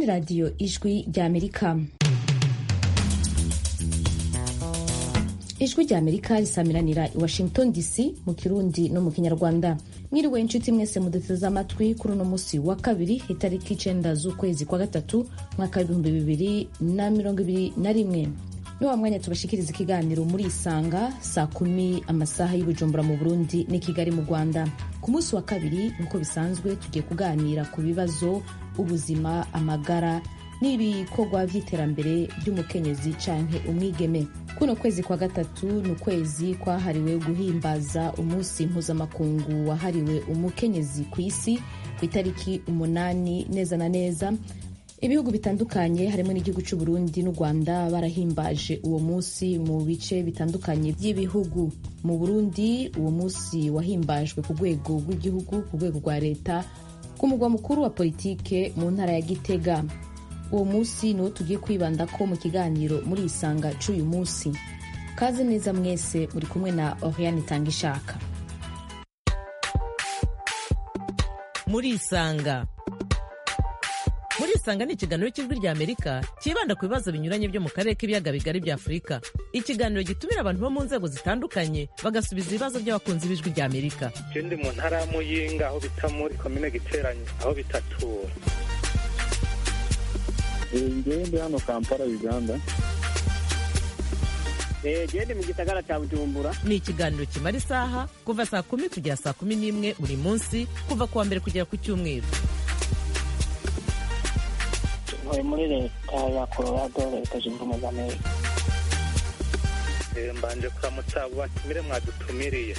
ni radiyo ijwi ry'amerika ijwi ry'amerika risamiranira i washington dc mu kirundi no mu kinyarwanda mwiriwe inshuti mwese muduteze amatwi kuri uno munsi wa kabiri itariki icenda z'ukwezi kwa gatatu mwaka w'ibihumbi bibiri na mirongo ibiri na rimwe ni wa mwanya tubashikiriza ikiganiro muri isanga saa kumi amasaha y'ubujumbura mu burundi n'i kigali mu rwanda ku munsi wa kabiri nk'uko bisanzwe tugiye kuganira ku bibazo ubuzima amagara n'ibikorwa vy'iterambere ry'umukenyezi canke umwigeme kuno kwezi kwa gatatu ni ukwezi kwahariwe guhimbaza umunsi mpuzamakungu wahariwe umukenyezi ku isi ku itariki umunani neza na neza ibihugu bitandukanye harimo n'igihugu cy'u Burundi n'u Rwanda barahimbaje uwo munsi mu bice bitandukanye by'ibihugu mu Burundi uwo munsi wahimbajwe ku rwego rw'igihugu ku rwego rwa leta ku mugwa mukuru wa politike mu ntara ya Gitega uwo munsi niwo tugiye kwibanda ko mu kiganiro muri isanga c'uyu munsi kaze neza mwese muri kumwe na Oriane Tangishaka muri isanga muri isanga ni ikiganiro cy'ijwi rya amerika cyibanda ku bibazo binyuranye byo mu karere k'ibiyaga bigari bya afurika ikiganiro gitumira abantu bo mu nzego zitandukanye bagasubiza ibibazo by'abakunzi b'ijwi rya amerika je ndi mu ntara ya muyinga aho bita muri komine giteranye aho bitatura ngewe ndi hano kampala uganda gende mu gisagara cya bujumbura ni ikiganiro kimara isaha kuva saa kumi kugera saa kumi n'imwe buri munsi kuva ku wa mbere kugera ku cyumweru ntuye muri leta ya colorado leta zunze ubumwe za amerika Eh, mbanje kuramutsa abo batumire mwadutumiriye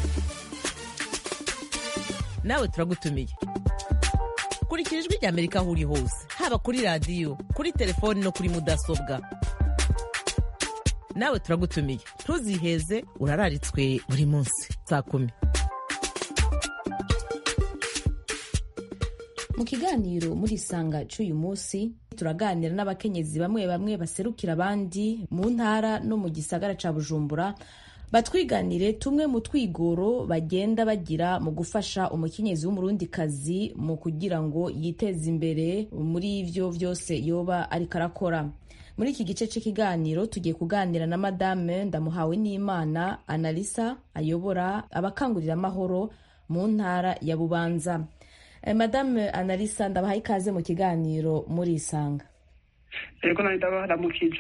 nawe turagutumiye kurikira ijwi rya amerika aho uri hose haba kuri radiyo kuri telefoni no kuri mudasobwa nawe turagutumiye ntuziheze urararitswe buri munsi saa kumi mu kiganiro muri isanga c'uyu munsi turaganira n'abakenyezi bamwe bamwe baserukira abandi mu ntara no mu gisagara ca bujumbura batwiganire tumwe mu twigoro bagenda bagira mu gufasha umukenyezi w'umurundikazi mu kugira ngo yiteze imbere muri ivyo vyose yoba ariko arakora muri iki gice cy'ikiganiro tugiye kuganira na madame ndamuhawe n'imana analisa ayobora abakangurira amahoro mu ntara ya bubanza Eh, madame analisa ndabahaye ikaze mu kiganiro muri isanga yego nari ndabaramukije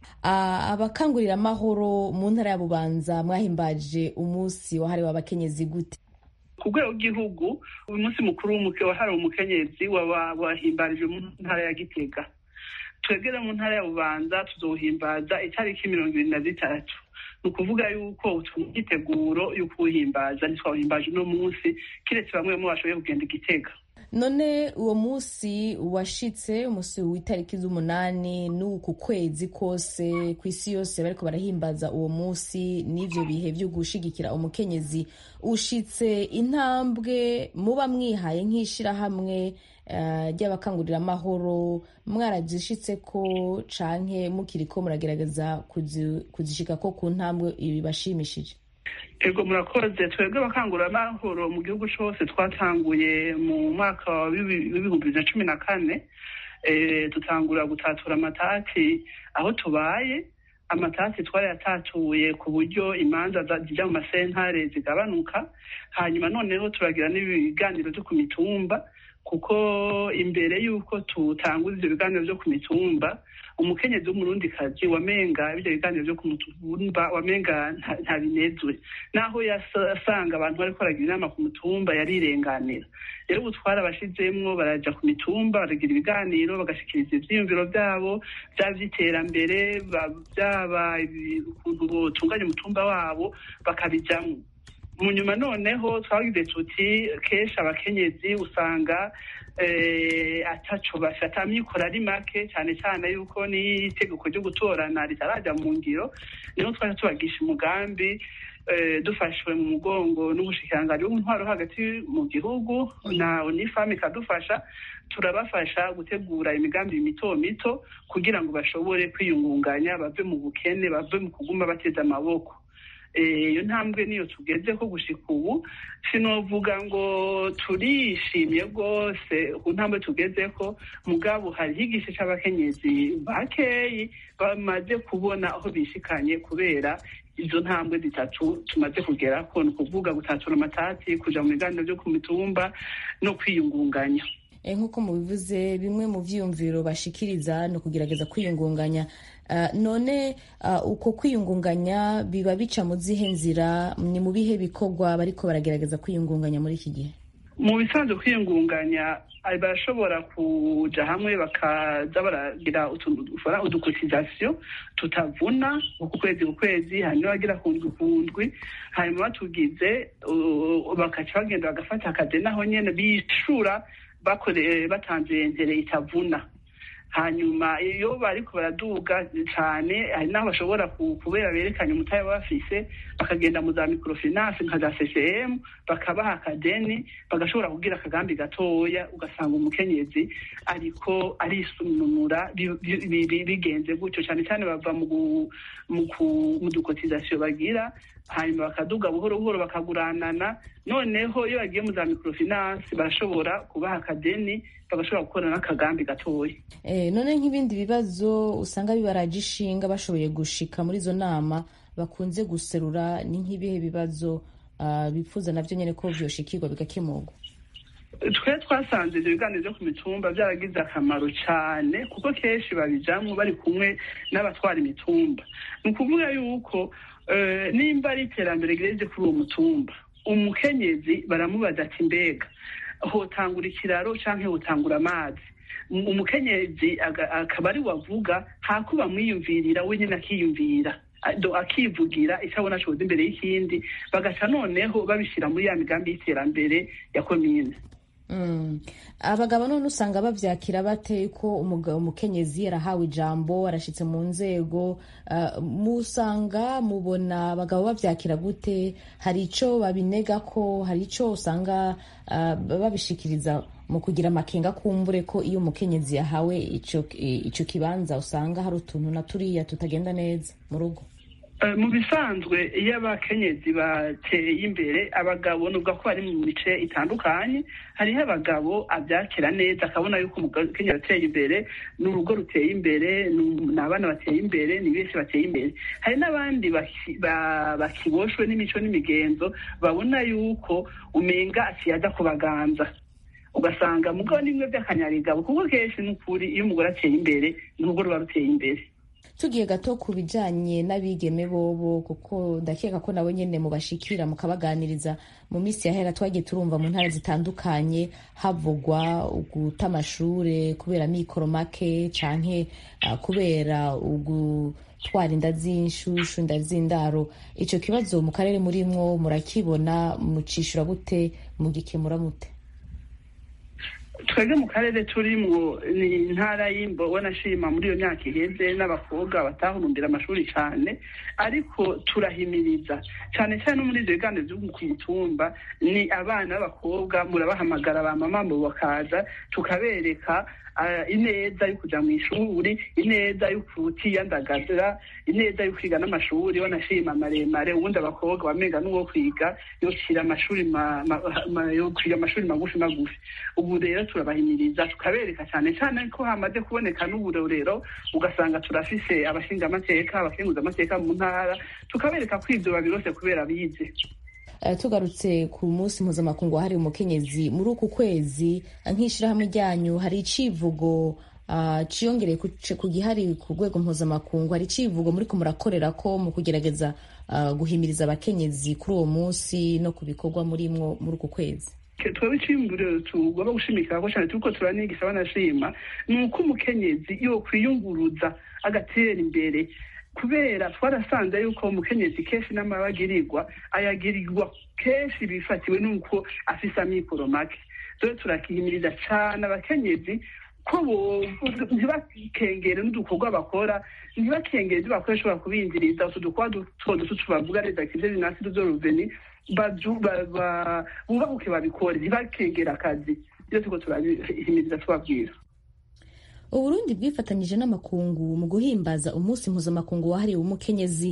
Ah, abakangurira amahoro mu ntara ya bubanza mwahimbaje umunsi wahariwe abakenyezi gute ku rwego rw'igihugu uyu munsi mukuru w'umuke wahariwe umukenyezi waba wahimbarije mu ntara ya gitega twebwe mu ntara ya bubanza tuzowuhimbaza itariki mirongo ibiri na zitatu ni ukuvuga yuko imyiteguro yo kuwuhimbaza ntitwawuhimbaje uno munsi kiretse bamwe bamwe bashoboye kugenda igitega none uwo munsi washitse umunsi w'itariki z'umunani n'uku kwezi kose ku isi yose bariko barahimbaza uwo munsi n'ivyo bihe vyo gushigikira umukenyezi ushitse intambwe muba mwihaye nk'ishirahamwe eh, ry'abakangurira amahoro mwarazishitseko canke mukiriko muragerageza kuzi- kuzishikako ku ntambwe ibibashimishije ego murakoze twebwe abakanguramahoro mu gihugu cyose twatanguye mu mwaka wa bibi- w'ibihumbi bibiri na cumi na kane eh, dutangura gutatura amatati aho tubaye amatati twarayatatuye ku buryo imanza za- zijya mu masentare zigabanuka hanyuma noneho turagira n'ibiganiro byo ku mitumba kuko imbere y'uko tutanguza ibyo biganiro byo ku mitumba umukenyezi w'umurundikazi wamenga ibyo biganiro byo ku mutumba wamenga nta- ntabinezwe naho yasanga abantu bariko baragira inama ku mutumba yarirenganira rero ubu twarabashizemwo baraja ku mitumba baragira ibiganiro bagashikiriza ivyiyumviro vyabo vyaba vy'iterambere ba- vyaba ibi- ukuntu botunganya umutumba wabo bakabijamwo mu nyuma noneho twagize tuti kenshi abakenyezi usanga eh, ataco bafata amikoro ari make cyane cyane yuko n'itegeko ryo gutorana ritaraja mu ngiro niho twaje tubagisha umugambi eh, dufashwe mu mugongo n'ubushikiranganji bw'intwaro hagati mu gihugu na unifam ikadufasha turabafasha gutegura imigambi mito mito kugira ngo bashobore kwiyungunganya bave mu bukene bave mu kuguma bateze amaboko iyo ntambwe niyo tugeze ko gushika ubu sinovuga ngo turishimye rwose ku ntambwe tugeze ko mugabo hariho igice c'abakenyezi bakeyi bamaze kubona aho bishikanye kubera izo ntambwe zitatu tumaze kugerako ni ukuvuga gutatura amatati kuja mu biganiro vyo ku mitumba no kwiyungunganya nk'uko mubivuze bimwe mu vyiyumviro bashikiriza ni ukugerageza kwiyungunganya none uko kwiyungunganya biba bica mu zihe nzira ni mu bihe bikorwa bariko baragerageza kwiyungunganya muri iki gihe mu bisanzwe kwiyungunganya barashobora kuja hamwe bakaza baragira udukotizasiyo tutavuna ku kwezi ku kwezi hanyuma bagira ku ndwi ku ndwi hanyuma batugize bakaca bagenda bagafata akazi naho nyene bishura batanze ntere itavuna hanyuma iyo bariko baraduga cyane hari n'aho bashobora kubera berekanye umutahe bafise bakagenda mu za microfinance nka za ccm bakabaha akadeni bagashobora kugira akagambi gatoya ugasanga umukenyezi ariko arisununura bigenze gutyo cyane cyane bava mu dukotizasiyo bagira hanyuma bakaduga buhoro buhoro bakaguranana noneho iyo bagiye mu za microfinance barashobora kubaha akadeni bagashobora gukora n'akagambi gatoya none nk'ibindi bibazo usanga bibaraje ishinga bashoboye gushika muri izo nama bakunze guserura ni nk'ibihe bibazo bifuza navyo nyene ko vyoshikirwa bigakemurwa twe twasanze ibyo biganiro byo ku mitumba byaragize akamaro cyane kuko kenshi babijamwo bari kumwe n'abatwara imitumba ni ukuvuga yuko nimba ari iterambere rirenze kuri uwo mutumba umukenyezi baramubaza ati mbega hotangura ikiraro canke hotangura amazi umukenyezi akaba ari wavuga hako bamwiyumvirira we nyine akiyumvira akivugira icyo abona coza imbere y'ikindi bagaca noneho babishyira muri ya migambi y'iterambere ya komine abagabo none usanga bavyakira bate ko umukenyezi arahawe ijambo arashitse mu nzego musanga mubona abagabo bavyakira gute hari ico babinega ko hari ico usanga babishikiriza mu kugira amakenga kumbure ko iyo umukenyezi yahawe ico kibanza usanga hari utuntu na turiya tutagenda neza mu rugo mu bisanzwe iyo abakenyezi bateye imbere abagabo nubwo ko bari mu mice itandukanye hariho abagabo abyakira neza akabona yuko umukenyezi ateye imbere ni urugo ruteye imbere ni abana bateye imbere ni benshi bateye imbere hari n'abandi bakiboshwe n'imico n'imigenzo babona yuko umenga akiyaza kubaganza ugasanga mugabo nimwe by'akanyarigabo kuko kenshi ni ukuri iyo umugore ateye imbere ni urugo ruba ruteye imbere tugiye gato ku bijanye n'abigeme bobo kuko ndakeka ko nabo nyene mubashikira mukabaganiriza mu minsi yahera twagiye turumva mu ntara zitandukanye havugwa guta amashure kubera mikoro make canke uh, kubera ugutwara inda z'inshushu inda z'indaro ico kibazo mu karere murimwo murakibona mucishura gute mugikemura mute twebwe mu karere turimwo ni intara y'imbo wanashima muri iyo myaka iheze n'abakobwa batahurumbira amashuri cyane ariko turahimiriza cyane cyane no muri ibyo biganiro byo ku mitumba ni abana b'abakobwa murabahamagara ba mama ngo bakaza tukabereka ineza yo kujya mu ishuri ineza yo kutiyandagaza ineza yo kwiga n'amashuri wanashima maremare ubundi abakobwa bamenga n'uwo kwiga yokira amashuri yo kwiga amashuri magufi magufi ubu rero turabahimiriza tukabereka cyane cyane ko hamaze kuboneka n'uburorero ugasanga turafise abashingamateka abakenguzamateka mu ntara tukabereka ko ibyo babirose kubera bize tugarutse ku munsi mpuzamakungu wahariwe umukenyezi muri uku kwezi nk'ishyirahamwe ryanyu hari icivugo ciyongereye ku gihari ku rwego mpuzamakungu hari icivugo muri ko murakorera ko mu kugerageza guhimiriza abakenyezi kuri uwo munsi no ku bikorwa murimwo muri uku kwezi twaba icimburo tugomba gushimikira ko cyane turiko turanigisha banashima ni uko umukenyezi yo kwiyunguruza agatera imbere kubera twarasanze yuko umukenyezi kenshi n'amabagirirwa ayagirirwa kenshi bifatiwe n'uko afise amikoro make rero turakihimiriza cane abakenyezi ko ntibakengere n'udukorwa bakora ntibakengere ibyo bakora bishobora kubinjiriza utu dukorwa duto duto tubavuga leta kize binasi duzo ruveni bubahuke babikore ntibakengere akazi iyo turiko turabihimiriza tubabwira uburundi bwifatanyije n'amakungu mu guhimbaza umunsi mpuzamakungu wahariwe umukenyezi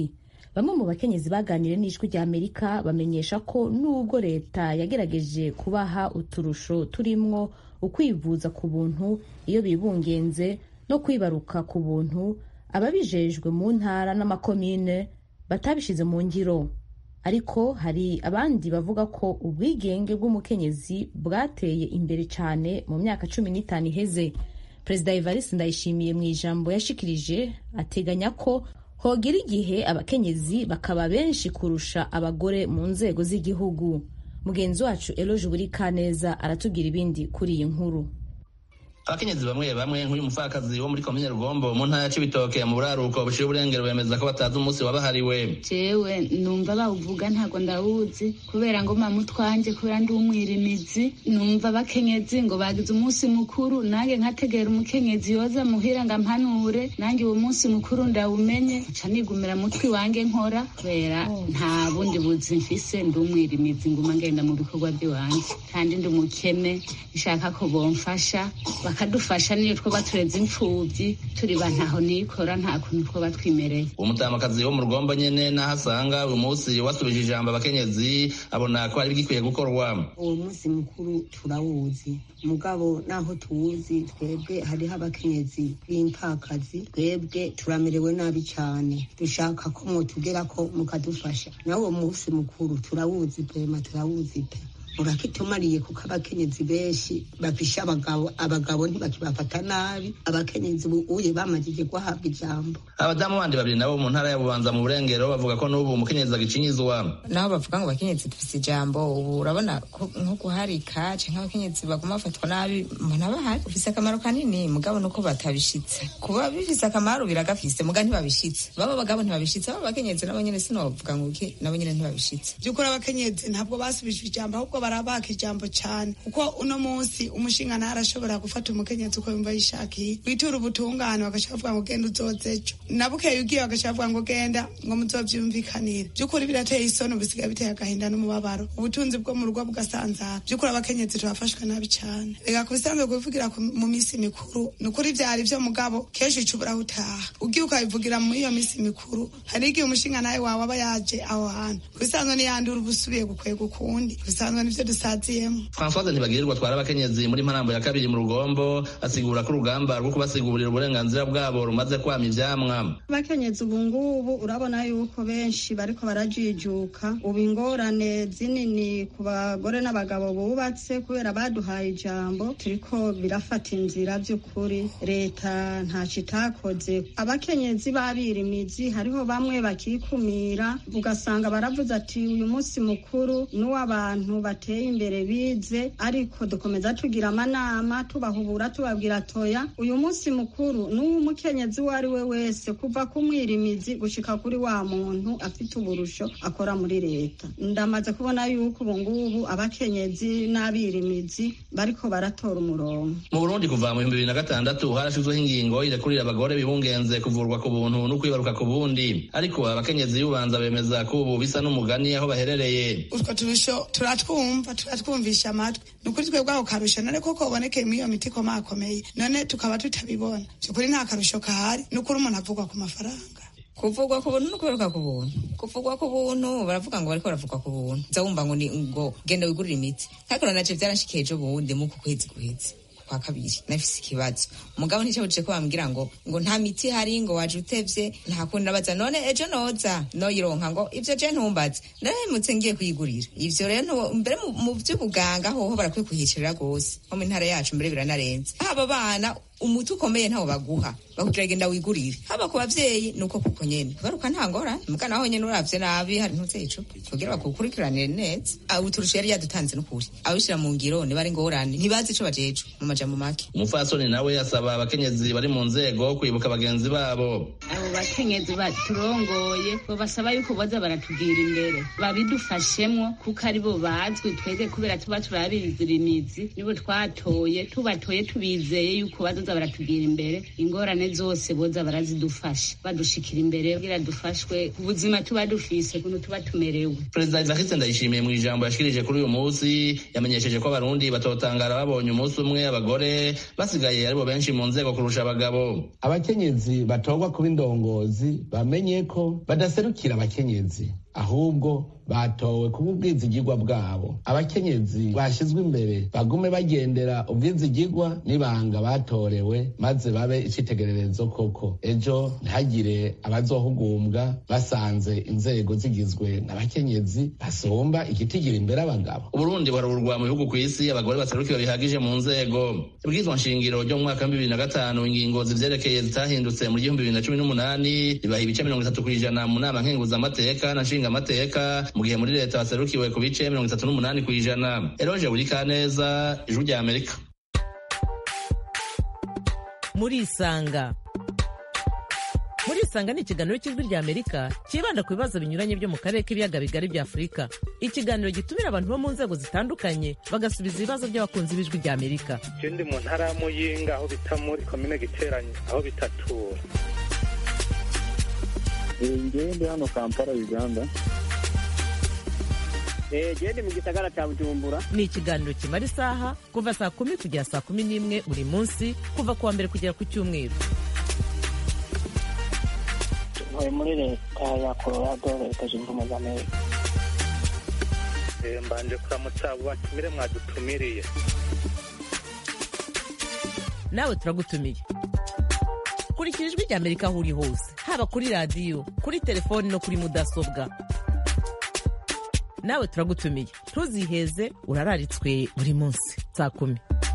bamwe mu bakenyezi baganiriye n'ijwi rya amerika bamenyesha ko nubwo leta yagerageje kubaha uturusho turimwo ukwivuza ku buntu iyo bibungenze no kwibaruka ku buntu ababijejwe mu ntara n'amakomine batabishize mu ngiro ariko hari abandi bavuga ko ubwigenge bw'umukenyezi bwateye imbere cyane mu myaka cumi n'itanu iheze perezida evariste ndayishimiye mu ijambo yashikirije ateganya ko hogera igihe abakenyezi bakaba benshi kurusha abagore mu nzego z'igihugu mugenzi wacu eloge buri kaneza aratubwira ibindi kuri iyi nkuru abakenyezi bamwe bamwe nk'uyu mupfakazi wo muri komine rugombo mu ntara ya cibitoke mu buraruko bushira uburengero bemeza ko batazi umunsi wabahariwe jewe numva bawuvuga ntabwo ndawuzi kubera ngo mama utwanje kubera ndi umwirimizi numva abakenyezi ngo bagize umunsi mukuru nange nkategera umukenyezi yoza muhira ngo ampanure nange uwo munsi mukuru ndawumenye nca nigumira mutwi wange nkora kubera nta bundi buzi mfise ndi umwirimizi nguma ngenda mu bikorwa by'iwanje kandi ndi umukene nshaka ko bomfasha bakadufasha niyo twoba tureze imfubyi turi ba ntaho nikora nta kuntu twoba twimereye uwo mutamakazi wo mu rugombo nyene naho asanga uyu munsi wasubije ijambo abakenyezi abona ko hari bigikwiye gukorwa uwo munsi mukuru turawuzi mugabo naho tuwuzi twebwe hariho abakenyezi b'impakazi twebwe turamerewe nabi cyane dushaka ko mwotugera ko mukadufasha nawe uwo munsi mukuru turawuzi brema turawuzi pe urakitumariye kuko abakenyezi benshi bafisha abagabo abagabo ntibakibafata nabi abakenyezi uye bamajije guhabwa ijambo abadamu bandi babiri nabo mu ntara ya bubanza mu burengero bavuga ko n'ubu umukenyezi agicinyizwa naho bavuga ngo abakenyezi dufise ijambo ubu urabona nko guharika canke abakenyezi baguma bafatwa nabi mbona bahari ufise akamaro kanini mugabo nuko batabishitse kuba bifise akamaro biragafise muga ntibabishitse baba abagabo ntibabishitse baba abakenyezi nabo nyene sinobavuga ngo iki nabo nyene ntibabishitse by'ukuri abakenyezi ntabwo basubijwe ijambo ahubwo barabaka ijambo cyane kuko uno munsi umushinga arashobora gufata umukenyezi uko yumva yishakiye witura ubutungane bagashaka kuvuga ngo genda uzoze ejo nabukeye ugiye bagashaka kuvuga ngo genda ngo muzovyumvikanire by'ukuri birateye isoni bisigaye biteye agahinda n'umubabaro ubutunzi bwo mu rugo bugasanzara by'ukuri abakenyezi turafashwe nabi cyane reka ku bisanzwe kubivugira mu minsi mikuru ni ukuri vyari vyo mugabo kenshi uca ubura utaha ugiye ukabivugira muri iyo minsi mikuru hari igihe umushinga nawe wawe aba yaje aho hantu ku bisanzwe niyandura uba usubiye gukwega ukundi ku bisanzwe nivyo dusaziyemo francoise ntibagirirwa atwara abakenyezi muri marambo ya kabiri mu rugombo asigura ko urugamba rwo kubasigurira uburenganzira bwabo rumaze kwama ivyamwa abakenyezi ubu ngubu urabona yuko benshi bariko barajijuka ubu ingorane zinini ku bagore n'abagabo bubatse kubera baduhaye ijambo turiko birafata inzira vy'ukuri leta ntaco itakoze abakenyezi babirimizi hariho bamwe bakikumira ugasanga baravuze ati uyu munsi mukuru n'uw'abantu bateye imbere bize ariko dukomeza tugira amanama tubahubura tubabwira toya uyu munsi mukuru n'uw'umukenyezi uwo ari we wese kuva ku mwirimizi gushika kuri wa muntu afite uburusho akora muri leta ndamaze kubona yuko ubu ngubu abakenyezi n'abirimizi bariko baratora umurongo mu burundi kuva mu bihumbi bibiri na gatandatu harashizweho ingingo irekurira abagore bibungenze kuvurwa ku buntu no kwibaruka ku bundi ariko abakenyezi y'ubanza bemeza ko ubu bisa n'umugani aho baherereye utwo turusho turatwumva turatwumvisha amatwi ni ukuri twebwe ako karusho none koko ubonekeye muri iyo miti ikomakomeye none tukaba tutabibona byukuri nta karusho kahari ni ukuri umuntu avugwa ku mafaranga kuvugwa ku buntu no kwibaruka ku buntu kuvugwa ku buntu baravuga ngo bariko baravugwa ku buntu nza wumva ngo ni ngo genda wigurire imiti ariko naje byarashikiye ejo bundi mu kwezi guheze kwa kabiri nafise ikibazo umugabo nticabujije ko bambwira ngo ngo nta miti ihari ngo waje utevye nta kundi nabaza none ejo noza noyironka ngo ivyo je ntumbaze narahemutse ngiye kuyigurira ivyo rero mbere mu vy'ubuganga hoho barakwiye kuhicirira rwose nko mu ntara yacu mbere biranarenze haba abana umuti ukomeye ntawo baguha bakubwira genda wigurire haba ku bavyeyi nuko kuko nyene baruka nta ngorane muga naho nyene uravye nabi hari ntuzeye icupa kugira bakukurikiranire neza aho uturusha yari yadutanze n'ukuri abishira mu ngiro niba ari ngorane ntibazi ico bajejwe mu majambo make umufasoni nawe asaba abakenyezi bari mu nzego kwibuka bagenzi babo abo bakenyezi baturongoye bo basaba yuko boza baratugira imbere babidufashemwo kuko ari bo bazwi twebwe kubera tuba turabizira imizi nibo twatoye tubatoye tubizeye yuko bazoza boza baratugira imbere ingorane zose boza barazidufasha badushikira imbere kugira dufashwe ubuzima tuba dufise ukuntu tuba tumerewe perezida evariste ndayishimiye mu ijambo yashikirije kuri uyu munsi yamenyesheje ko abarundi batotangara babonye umunsi umwe abagore basigaye aribo benshi mu nzego kurusha abagabo abakenyezi batorwa kuba indongozi bamenye ko badaserukira abakenyezi ahubwo batowe kuba ubwizigirwa bwabo abakenyezi bashyizwe imbere bagume bagendera ubwizigirwa n'ibanga batorewe maze babe icyitegererezo koko ejo ntihagire abazohugumbwa basanze inzego zigizwe n'abakenyezi basumba igitigira imbere abagabo uburundi buharurwa mu bihugu ku isi abagore baserukiwe bihagije mu nzego ibwirizwa nshingiro ryo mu mwaka wa bibiri na gatanu ingingo zivyerekeye zitahindutse mu gihumbi bibiri na cumi n'umunani ribaha ibice mirongo itatu kw'ijana mu nama nkenguzamateka na nshingamateka mu gihe muri leta baserukiwe ku bice mirongo itatu n'umunani kw'ijana eroje buri kaneza ijuru rya amerika murisanga murisanga ni ikiganiro cy'ijwi rya amerika cyibanda ku bibazo binyuranye byo mu karere k'ibiyaga bigari bya afurika ikiganiro gitumira abantu bo mu nzego zitandukanye bagasubiza ibibazo by'abakunzi b'ijwi rya amerika je ndi mu ntara ya muyinga aho bita muri komine giteranye aho bitatura ngewe ndi hano kampala uganda gende mu gisagara cya bujumbura ni ikiganiro kimara isaha kuva saa kumi kugera saa kumi n'imwe buri munsi kuva ku wa mbere kugera ku cyumweru ntuye muri leta ya colorado leta zunze ubumwe za amerika Eh, mbanje kuramutsa abo batumire mwadutumiriye nawe turagutumiye kurikira ijwi rya amerika aho uri hose haba kuri radiyo kuri telefoni no kuri mudasobwa nawe turagutumiye ntuziheze urararitswe buri munsi saa kumi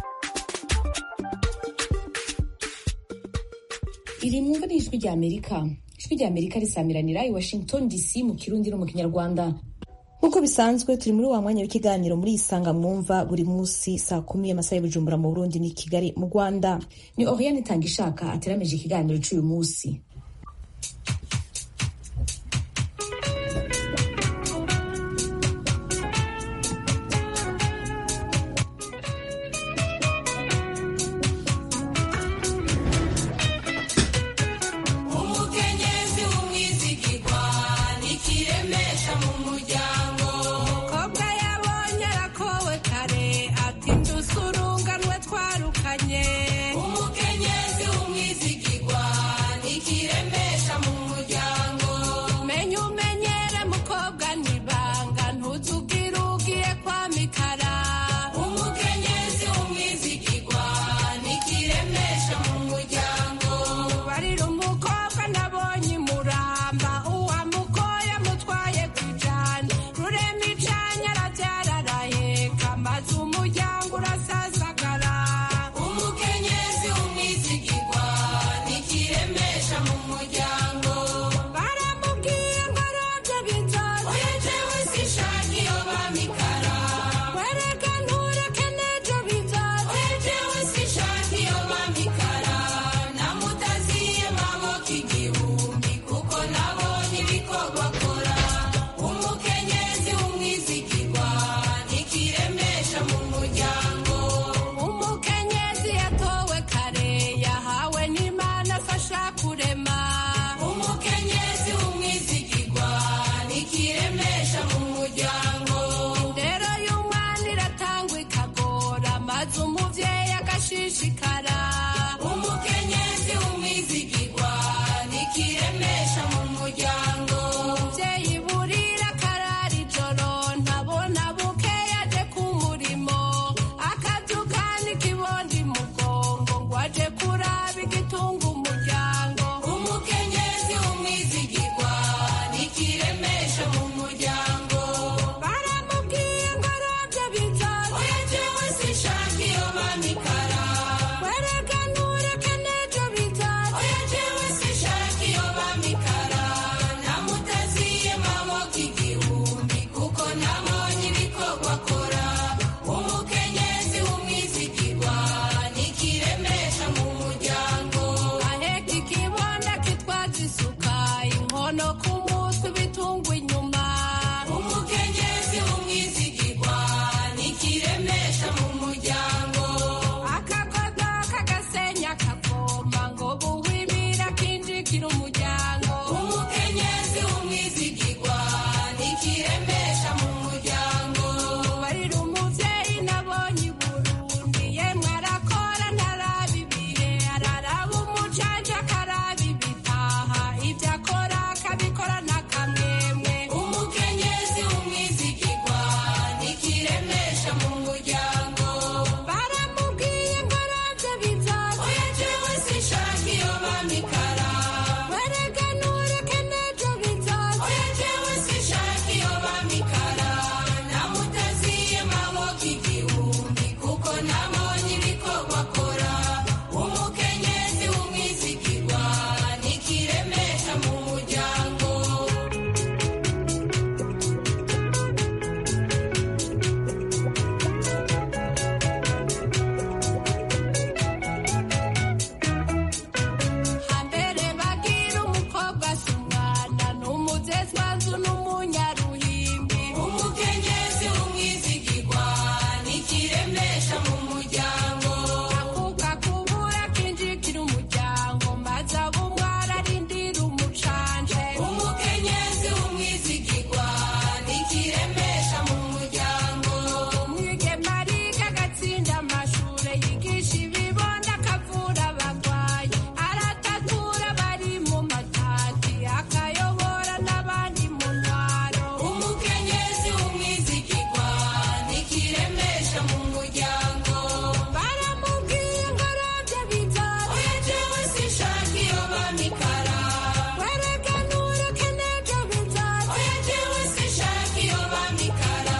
iri mwumva ni ijwi rya amerika ijwi rya amerika risamiranira i washington dc mu kirundi no mu kinyarwanda nk'uko bisanzwe turi muri wa mwanya w'ikiganiro muri isanga mwumva buri munsi saa kumi amasaha y'ubujumbura mu burundi ni kigali mu rwanda ni oriane itanga ishaka ateramije ikiganiro cy'uyu munsi umukenyezi w'umwizigirwa nikiremesha mu muryango umukobwa yabonye arakowe kare ati ndusurunganwe twarukanye umukenyezi w'umwizigirwa nikiremesha mu muryango menya umenyere mukobwa nibanga ntuzubwire ugiye kwamikara umukenyezi w'umwizigirwa nikiremesha mu muryango barira umukobwa nabonye imuramba uwamukoye amutwaye ku ijana rurema icanya arabyara araheka maze umuryango urasasagara umukenyezi w'umwizigirwa nikiremesha mu muryango baramubwiye ngo arabyo bizoza oya jewe sinshaka iyo bamikara wereka ntureke n'ejo bizoza oya jewe sinshaka iyo bamikara namutaziye maboko igihumbi kuko nabonye ibikorwa akora umukenyezi w'umwizigirwa nikiremesha mu muryango umukenyezi yatowe kare yahawe n'imana afasha kurema umukenyezi w'umwizigirwa nikiremesha mu muryango indero y'umwana iratangwa ikagora maze umuvyeyi agashishikara umukenyezi w'umwizigirwa nikiremesha mu muryango umuvyeyi burira akarara ijoro ntabona buke yaje ku murimo akabyukana ikibondi mugongo ngo aje kuraba igitunga umuryango umukenyezi w'umwizigirwa nikiremesha mu muryango nikiremesha mu muryango barira umuvyeyi nabonye i burundi yemwe arakora ntarabibire araraba umucanja akaraba ibitaha ibyo akora akabikora n'akamwemwe umukenyezi w'umwizigirwa nikiremesha mu muryango baramubwiye ngo arabye bizaza oya jewe sinshaka iyo bamikara werega ntureke n'ejo bizaza oya jewe sinshaka iyo bamikara namutaziye maboko igihumbi kuko nabonye ibikorwa akora umukenyezi w'umwizigirwa nikiremesha mu muryango hambere bagira umukobwa si umwana n'umuzezwanzu n'umunyaruhimbi umukenyezi w'umwizigirwa nikiremesha mu muryango akuka kubura kinjikira umuryango maze abumwara arindira umucanje umukenyezi w'umwizigirwa nikiremesha mu muryango umwigeme ariga agatsinda amashure yigisha ibibondo akavura abagwayi aratatura bari mu matati akayobora n'abandi mu ntwaro umukenyezi w'umwizigirwa nikiremesha mu muryango baramubwiye ngo arabye bizaza oya jewe sinshaka iyo bamikara wereka ntureke n'ejo bizaza oya jewe sinshaka iyo bamikara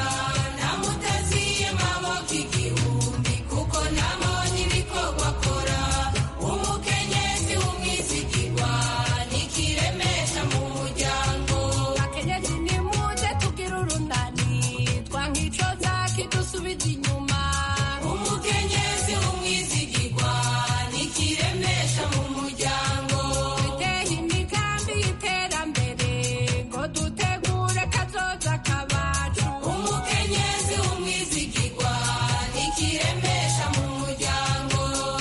namutaziye maboko igihumbi kuko nabonye ibikorwa akora umukenyezi w'umwizigirwa nikiremesha mu muryango akenyezi nimuze tugira urunani twankicoza kidusubiza inyuma umukenyezi w'umwizigirwa nikiremesha mu muryango twiteye imigambi y'iterambere ngo dutegure kazoza kabacu umukenyezi w'umwizigirwa nikiremesha mu muryango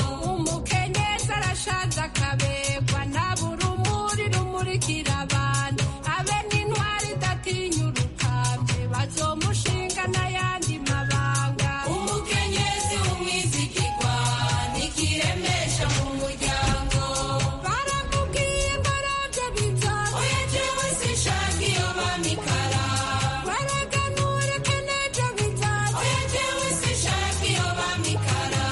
umukenyezi arashaza akabegwa nabura umuri rumurikira abantu abe n'intwari idatinya urukambye bazomushinga n'ayandi mabanga umukenyezi w'umwizigirwa nikiremesha mu muryango baramubwiye ngo arabye bizaza oya jewe sinshaka iyo bamikara wereka ntureke n'ejo bizaza oya jewe sinshaka iyo bamikara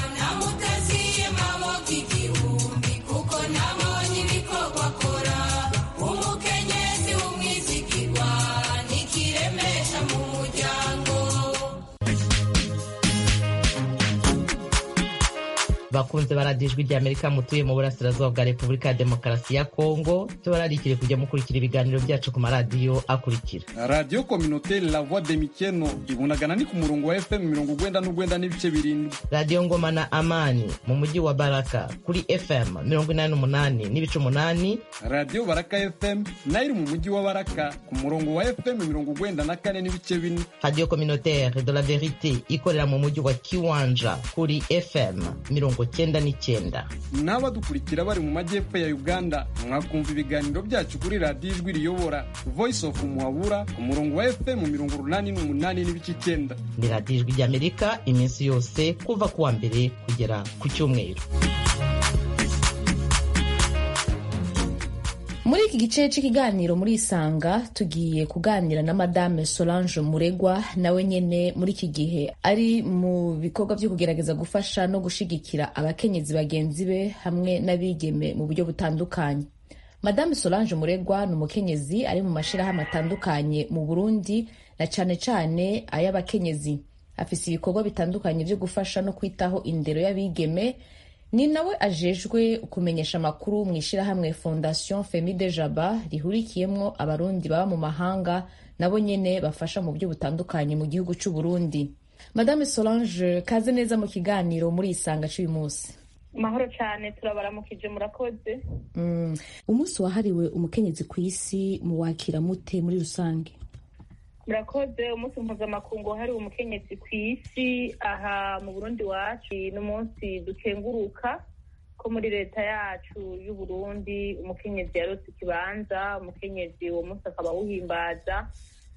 namutaziye maboko igihumbi kuko nabonye ibikorwa akora umukenyezi w'umwizigirwa nikiremesha mu muryango bakunze baradiyo ijwi ry'amerika mutuye mu burasirazuba bwa repubulika ya demokarasi ya kongo tubararikire kujya mukurikira ibiganiro byacu ku maradiyo akurikira radiyo kominoteri la voix de mikeno ibunagana ni ku murongo wa fm mirongo ugwenda n'ugwenda n'ibice birindwi radiyo ngoma na amani mu mujyi wa baraka kuri fm mirongo inani n'umunani n'ibice umunani radiyo baraka fm nayo iri mu mujyi wa baraka ku murongo wa fm mirongo ugwenda na kane n'ibice bine radiyo communautaire de la verite ikorera mu mujyi wa kiwanja kuri fm mirongo cyenda n'icyenda n'abadukurikira bari mu majyepfo ya uganda mwakumva ibiganiro byacu kuri radiyo ijwi riyobora voice of muhabura ku murongo wa fm mirongo urunani n'umunani n'ibice icyenda ni radiyo ijwi ry'amerika iminsi yose kuva ku wa mbere kugera ku cyumweru muri iki gice cy'ikiganiro muri isanga tugiye kuganira na madame solange muregwa nawe nyine muri iki gihe ari mu bikorwa byo kugerageza gufasha no gushigikira abakenyezi bagenzi be hamwe n'abigeme mu buryo butandukanye madame solange muregwa ni umukenyezi ari mu mashyirahamwe atandukanye mu burundi na cyane cyane ay'abakenyezi afise ibikorwa bitandukanye byo gufasha no kwitaho indero y'abigeme ni nawe ajejwe kumenyesha amakuru mu ishyirahamwe fondation femide jaba rihurikiyemwo abarundi baba mu mahanga nabo nyene bafasha mu buryo butandukanye mu gihugu c'u Burundi madame solange kaze neza mu kiganiro muri isanga c'uyu munsi mahoro cyane turabaramukije murakoze mm. umunsi wahariwe umukenyezi ku isi muwakira mute muri rusange murakoze umunsi mpuzamakungu wahariwe umukenyezi ku isi aha mu burundi wacu ni umunsi dukenguruka ko muri leta yacu y'uburundi umukenyezi yarose ikibanza umukenyezi uwo munsi akaba awuhimbaza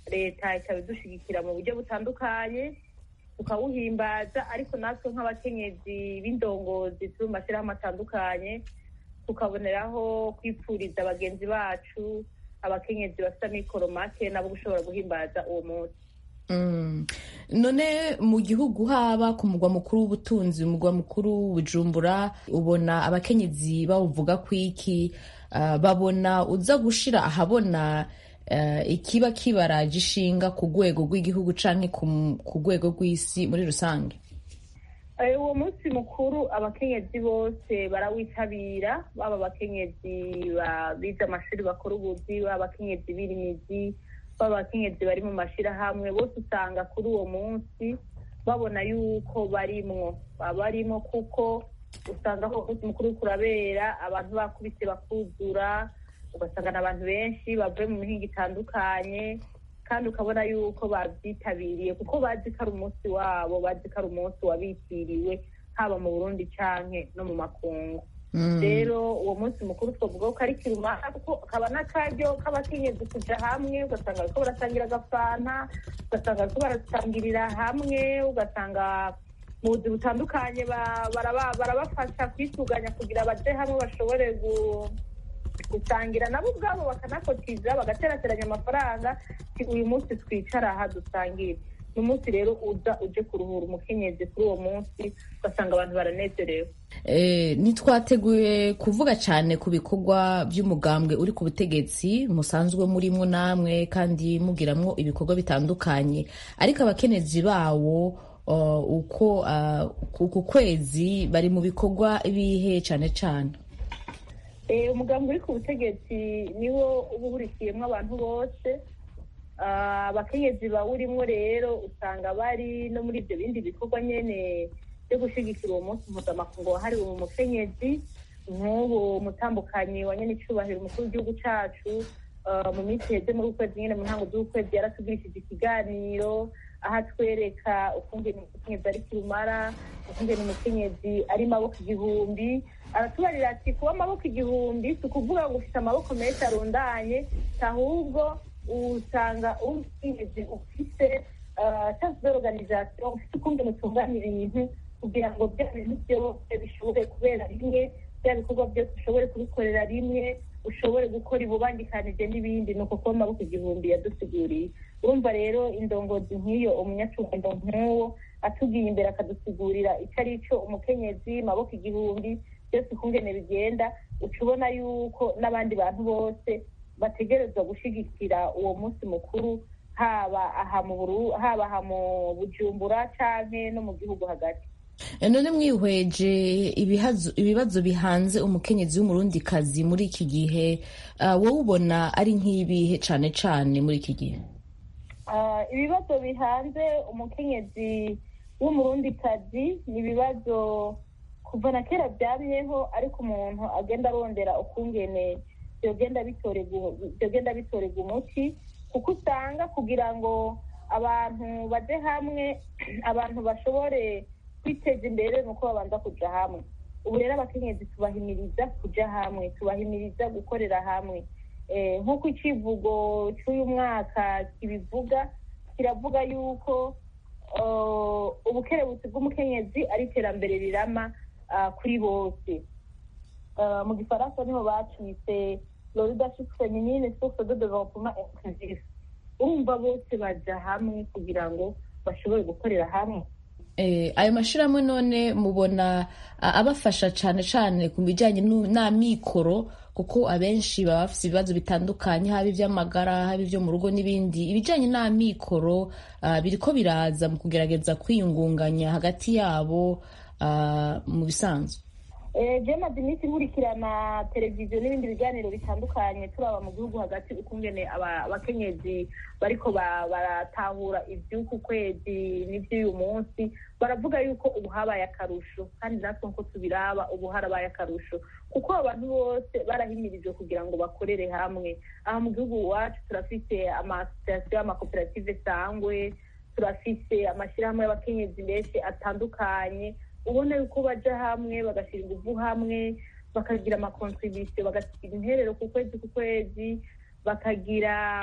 leta ikaba idushigikira mu buryo butandukanye tukawuhimbaza ariko natwe nk'abakenyezi b'indongozi turi mu mashyirahamwe atandukanye tukaboneraho kwipfuriza bagenzi bacu abakenyezi bafite amikoro make nabo gushobora guhimbaza uwo munsi Mm. none mu gihugu haba ku mugwa mukuru w'ubutunzi umugwa mukuru bujumbura ubona abakenyezi bawuvuga ku iki uh, babona uza gushira ahabona uh, ikiba kibaraje ishinga ku rwego rw'igihugu canke ku rwego rw'isi muri rusange Eh, uwo munsi mukuru abakenyezi bose barawitabira baba abakenyezi ba- bize amashuri bakora ubuzi baba abakenyezi birimizi baba abakenyezi bari mu mashirahamwe bose usanga kuri uwo munsi babona yuko barimwo baba barimo kuko usanga aho umunsi mukuru uriko urabera abantu bakubise bakuzura ugasanga n'abantu benshi bavuye mu mihinga itandukanye kandi ukabona yuko babyitabiriye kuko bazi ko ari umunsi wabo bazi ko ari umunsi wabitiriwe haba mu burundi canke no mu makungu Mm. rero uwo munsi mukuru twavuga ko ari kirumara kuko kaba n'akaryo k'abakenyezi kuja hamwe ugasanga bariko barasangira agafanta ugasanga bariko barasangirira hamwe ugasanga mu buzi butandukanye ba- baraba- barabafasha kwisuganya kugira baje hamwe bashobore gu- gusangira nabo ubwabo bakanakotiza bagaterateranya amafaranga ti uyu munsi twicara aha dusangire ni umunsi rero uza uje kuruhura umukenyezi kuri uwo munsi ugasanga abantu baranezerewe Eh, ntitwateguye kuvuga cyane ku bikorwa by'umugambwe uri ku butegetsi musanzwe murimwo namwe kandi mugiramwo ibikorwa bitandukanye ariko abakenyezi bawo uh, uko uh, ku kwezi bari mu bikorwa bihe cyane cyane Eh, umugambi uri ku butegetsi niwo uba uhurikiyemo abantu bose Ah, abakenyezi bawurimwo rero usanga bari no muri ibyo bindi bikorwa nyene byo gushigikira uwo munsi mpuzamakungu wahariwe umukenyezi nk'ubu mutambukanyi wa nyenicubahiro umukuru w'igihugu cacu ah, mu minsi heze muri ukwezi nyene mu ntango z'ukwezi yaratugurishije ikiganiro aho atwereka ukungene umukenyezi ari kirumara ukungene umukenyezi ari maboko igihumbi aratubarira ati kuba amaboko igihumbi si ukuvuga ngo ufite amaboko menshi arundanye ahubwo usanga umukenyezi ufite chance d'organisation ufite ukungene utunganya ibintu kugira ngo bya bintu byose bishobore kubera rimwe bya bikorwa byose ushobore kubikorera rimwe ushobore gukora ibubangikanije n'ibindi ni uko kuba amaboko igihumbi yadusiguriye urumva rero indongozi nk'iyo umunyacubahiro nk'uwo atugiye imbere akadusigurira icyo ari cyo umukenyezi maboko igihumbi byose ukungene bigenda uca ubona yuko n'abandi bantu bose bategerezwa gushigikira uwo munsi mukuru haba aha mu Buru- haba aha mu bujumbura canke no mu gihugu hagati Eh, none mwihweje ibihazo- ibibazo bihanze umukenyezi w'umurundikazi muri iki gihe uh, wowe ubona ari nk'ibihe cane cane muri iki gihe Ah, ibibazo bihanze umukenyezi w'umurundikazi ni ibibazo kuva na kera byamyeho ariko umuntu agenda arondera ukungene byogenda bitorerwa byogenda bitorerwa umuti kuko usanga kugira ngo abantu baje hamwe abantu bashobore kwiteza imbere ni uko babanza kuja hamwe ubu rero abakenyezi tubahimiriza kuja hamwe tubahimiriza gukorera hamwe Eh, nk'uko icivugo cy'uyu mwaka kibivuga kiravuga yuko uh, ubukerebutsi bw'umukenyezi ari iterambere rirama uh, kuri bose Uh, mu gifaransa niho bacise le leadership féminine source de développement inclusif urumva bose baja hamwe kugira ngo bashobore gukorera hamwe Eh, ayo mashirahamwe none mubona a- abafasha cane cane ku bijanye nu- n'amikoro kuko abenshi baba bafise ibibazo bitandukanye haba ivy'amagara haba ivyo mu rugo n'ibindi ibijanye n'amikoro ah, biriko biraza mu kugerageza kwiyungunganya hagati yabo ah, mu bisanzwe Eh, je maze iminsi nkurikirana televiziyo n'ibindi biganiro bitandukanye turaba mu gihugu hagati ukungene aba- abakenyezi bariko ba- baratahura ivy'uku kwezi n'ivy'uyu munsi baravuga yuko ubu habaye akarusho kandi natwe nko tubiraba ubu harabaye akarusho kuko abantu bose barahimirijwe kugira ngo bakorere hamwe aha mu gihugu iwacu turafise amasosiyasiyo amakoperative sangwe turafise amashyirahamwe y'abakenyezi menshi atandukanye ubona yuko baja hamwe bagashyira ingufu hamwe bakagira amakontribisiyo bagasiga interero ku kwezi ku kwezi bakagira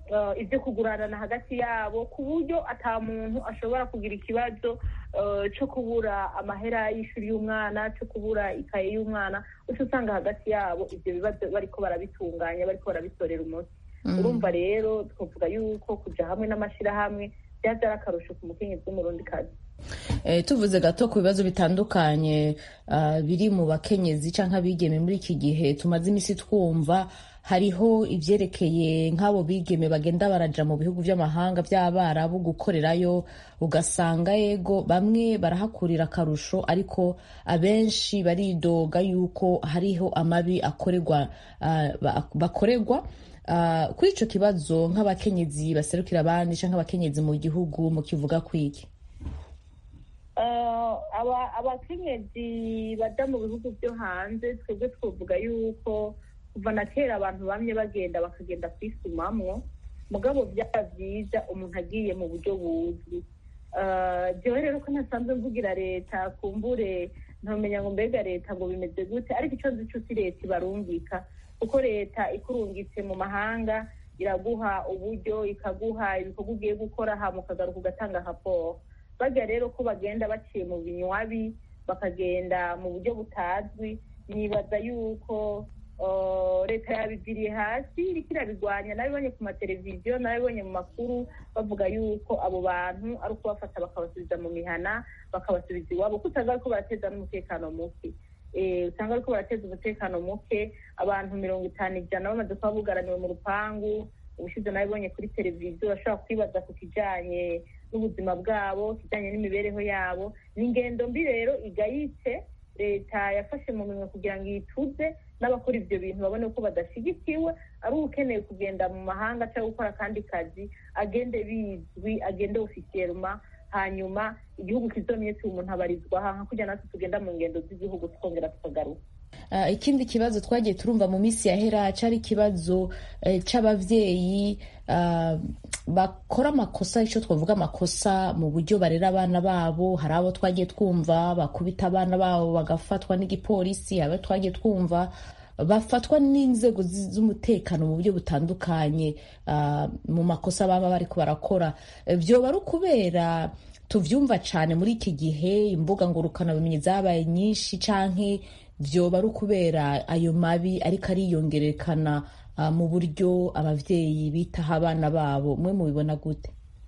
eh, ibyo kuguranana hagati yabo ku buryo ata muntu ashobora kugira ikibazo eh, cyo kubura amahera y'ishuri y'umwana cyo kubura ikaye y'umwana uca usanga hagati yabo ibyo bibazo bariko barabitunganya bariko barabitorera umuti Mm. urumva rero twavuga yuko kuja hamwe n'amashirahamwe byaza ari akarusho ku mukenyezi w'umurundi kazi Eh, tuvuze gato ku bibazo bitandukanye ah, biri mu bakenyezi canke abigeme muri iki gihe tumaze imisi twumva hariho ivyerekeye nk'abo bigeme bagenda baraja mu bihugu vy'amahanga vy'abarabu gukorerayo ugasanga yego bamwe barahakurira akarusho ariko abenshi baridoga yuko hariho amabi akorerwa ah, ba- bakorerwa Ah, kuri ico kibazo nk'abakenyezi baserukira abandi canke abakenyezi mu gihugu mukivuga kwiki Eh, aba- abakenyezi baja mu bihugu byo hanze twebwe twovuga yuko kuva na kera abantu bamye bagenda bakagenda kwisumamwo mugabo byaba byiza umuntu agiye mu buryo buzwi Eh, jewe rero ko ntasanzwe mvugira leta kumbure ntomenya ngo mbega leta ngo bimeze gute ariko icyo nzi cyo si leta ibarungika kuko leta ikurungitse mu mahanga iraguha uburyo ikaguha ibikorwa ugiye gukora hama ukagaruka ugatanga raporo bajya rero ko bagenda baciye mu binywabi bakagenda mu buryo butazwi nibaza yuko uh, leta yabigiriye hasi iriko irabigwanya nabibonye ku mateleviziyo nabibonye mu makuru bavuga yuko abo bantu ari ukubafata bakabasubiza mu mihana bakabasubiza iwabo kuko usanga ariko barateza n'umutekano muke Eh, usanga ariko barateza umutekano muke abantu mirongo itanu ijana bamaze kuba bugaraniwe mu rupangu ubushize nabibonye kuri televiziyo bashobora kwibaza ku kijanye n'ubuzima bwabo kijanye n'imibereho yabo ni ingendo mbi rero igayitse leta yafashe mu minwe kugira ngo ituze n'abakora ibyo bintu babone ko badashyigikiwe ari ukeneye kugenda mu mahanga cyangwa gukora akandi kazi agende bizwi agende ofisiyelma hanyuma igihugu kizomye si umuntu abarizwa aha nka kujya natwe tugenda mu ngendo z'igihugu tukongera tukagaruka Ah, ikindi kibazo twagiye turumva mu minsi yahera cari ikibazo eh, c'abavyeyi ah, bakora amakosa ico twavuga amakosa mu buryo barera abana babo hari abo twagiye twumva bakubita abana babo bagafatwa n'igipolisi abo twagiye twumva bafatwa n'inzego zi- z'umutekano mu buryo butandukanye ah, mu makosa baba bariko barakora Eh, vyoba ari ukubera tuvyumva cane muri iki gihe imbuga ngurukanabumenyi zabaye nyinshi canke vyoba ari ukubera ayo mabi ariko ariyongerekana ah, mu buryo abavyeyi bitaho abana babo mwe mubibona gute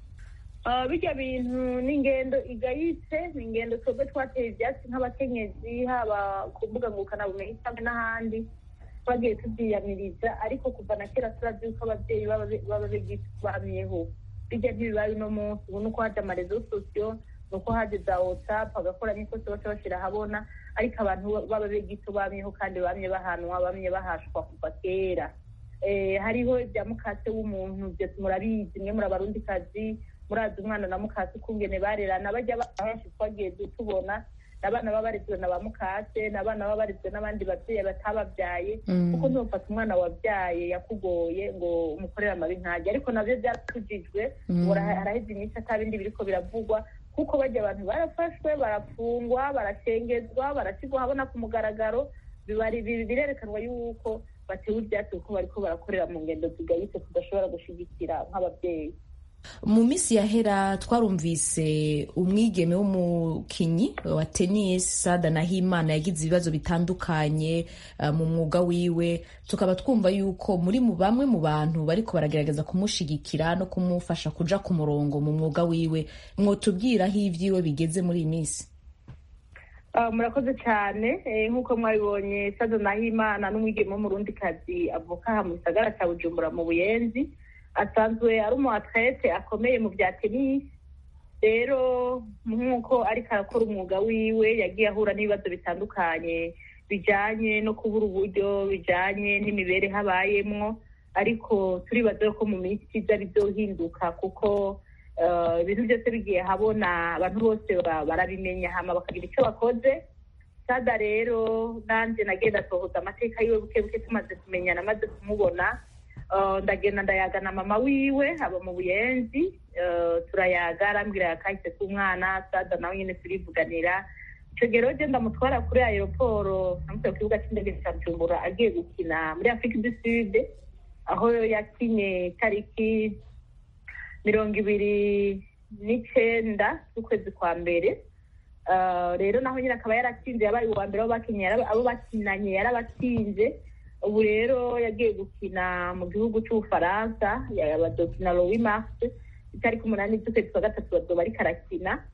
Ah, bijya bintu ni ingendo igayitse ni ingendo twebwe twateye ibyatsi nk'abakenyezi haba ku mbuga ngurukanabumenyi cyangwa n'ahandi twagiye tubyiyamiriza ariko kuva na kera turazi yuko ababyeyi baba- baba bamyeho bijya ntibibaye uno munsi ubu ni uko haje amarezo sosiyo ni uko haje za whatsapp agakora n'ikosa bose bashyira ahabona ariko abantu baba begito bamyeho kandi bamye bahanwa bamye bahashwa kuva kera Eh, hariho ibya mukase w'umuntu byose murabizi mwe muri abarundikazi murazi umwana na mukase ukungene barerana bajya bana benshi twagiye tubona n'abana baba barezwe na ba mukase n'abana baba barezwe n'abandi babyeyi batababyaye Mm. kuko ntufata umwana wabyaye yakugoye ngo umukorere amabi ntajya ariko nabyo byaratujijwe Mm. ngo hara- haraheze iminsi atabindi biriko biravugwa kuko bajya abantu barafashwe barafungwa barashengezwa barashyirwa ahabona ku mugaragaro bibari bi- birerekanwa yuko batewe ibyatsi kuko bariko barakorera mu ngendo zigayitse tudashobora gushigikira nk'ababyeyi mu minsi yahera twarumvise umwigeme w'umukinyi wa tennis sada nahimana yagize ibibazo bitandukanye uh, mu mwuga wiwe tukaba twumva yuko muri mu bamwe mu bantu bariko baragerageza kumushigikira no kumufasha kuja ku murongo mu mwuga wiwe mwotubwira aho ivyiwe bigeze muri iyi minsi Ah, murakoze cyane Eh, nk'uko mwabibonye sado nahimana n'umwigeme w'umurundikazi avuka aha mu gisagara cya bujumbura mu buyenzi asanzwe ari umu atlete akomeye mu bya tenisi rero nk'uko ariko arakora umwuga wiwe yagiye ahura n'ibibazo bitandukanye bijanye no kubura uburyo bijanye n'imibereho abayemwo ariko turibaza ko mu minsi iza bizohinduka kuko eh, ibintu byose bigiye habona abantu bose ba- barabimenya hama bakagira icyo bakoze sada rero nanje nagenda sohoza amateka yiwe buke buke tumaze kumenyana maze kumubona Eh, ndagenda ndayaga na mama wiwe aba mu buyenzi Eh, turayaga arambwira yakahise k'umwana sada nawe nyine turivuganira icyo gihe rero je ndamutwara kuri aeroporo namutwaye ku kibuga cy'indege cya bujumbura agiye gukina muri afurika du sud aho yakinye tariki mirongo ibiri n'icenda z'ukwezi kwa mbere Ah, rero naho nyine akaba yaratsinze yabaye uwa mbere abo bakinye yaraba- abo bakinanye yarabatsinze ubu rero yagiye gukina mu gihugu c'ubufaransa yabazokina lowi mars itariki umunani z'ukwezi kwa gatatu bazoba ariko arakina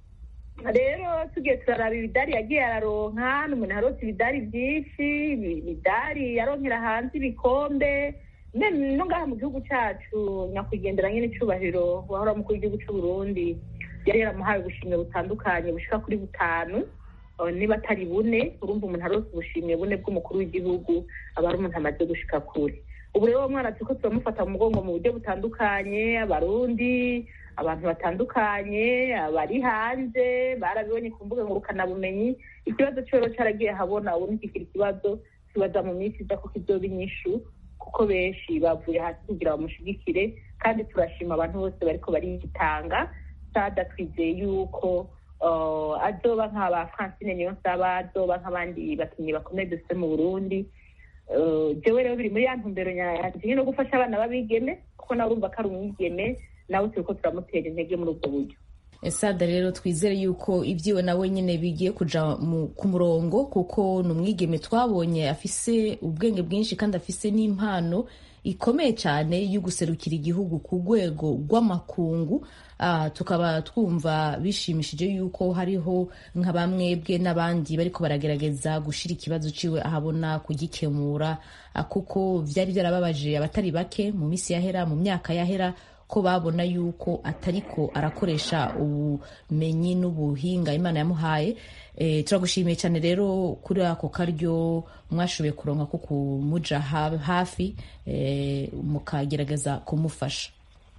rero tugiye turaraba ibidari yagiye araronka ni umuntu arose ibidari byinshi ibi- ibidari yaronkera hanze ibikombe ne- no ngaha mu gihugu cacu nyakwigendera nyine icubahiro wahora mukuru w'igihugu c'uburundi yari yaramuhaye ubushimwe butandukanye bushika kuri butanu eh, niba atari bune urumva umuntu arose ubushimwe bune bw'umukuru w'igihugu aba ari umuntu amaze gushika kure ubu rero uwo mwana turiko turamufata mu mugongo mu buryo butandukanye abarundi abantu batandukanye abari hanze barabibonye ku mbuga ngurukanabumenyi ikibazo cyo rero caragiye habona ubu ntikikiri ikibazo kibaza mu minsi iza ko kizoba inyishu kuko benshi bavuye hasi kugira bamushigikire kandi turashima abantu bose bariko baritanga sada twizeye yuko uh, azoba nk'aba francine niyonsaba azoba nk'abandi bakinnyi bakomeye dufite mu burundi Uh, jewe rero biri muri ya ntumbero yanje nyine no gufasha abana b'abigeme kuko nawe urumva ko ari umwigeme nawe turiko turamutera intege muri ubwo buryo sada rero twizere yuko ibyiwe nawe nyine bigiye kuja mu- ku murongo kuko ni umwigeme twabonye afise ubwenge bwinshi kandi afise n'impano ikomeye cyane yo guserukira igihugu ku rwego rw'amakungu Ah, tukaba twumva bishimishije yuko hariho nka bamwebwe n'abandi bariko baragerageza gushira ikibazo ciwe ahabona kugikemura ah, kuko vyari byarababaje abatari bake mu misi yahera mu myaka yahera ko babona yuko atariko arakoresha ubumenyi n'ubuhinga imana yamuhaye e, turagushimiye cyane rero kuri ako karyo mwashoboye kuronka ko kumuja ha- hafi e, mukagerageza kumufasha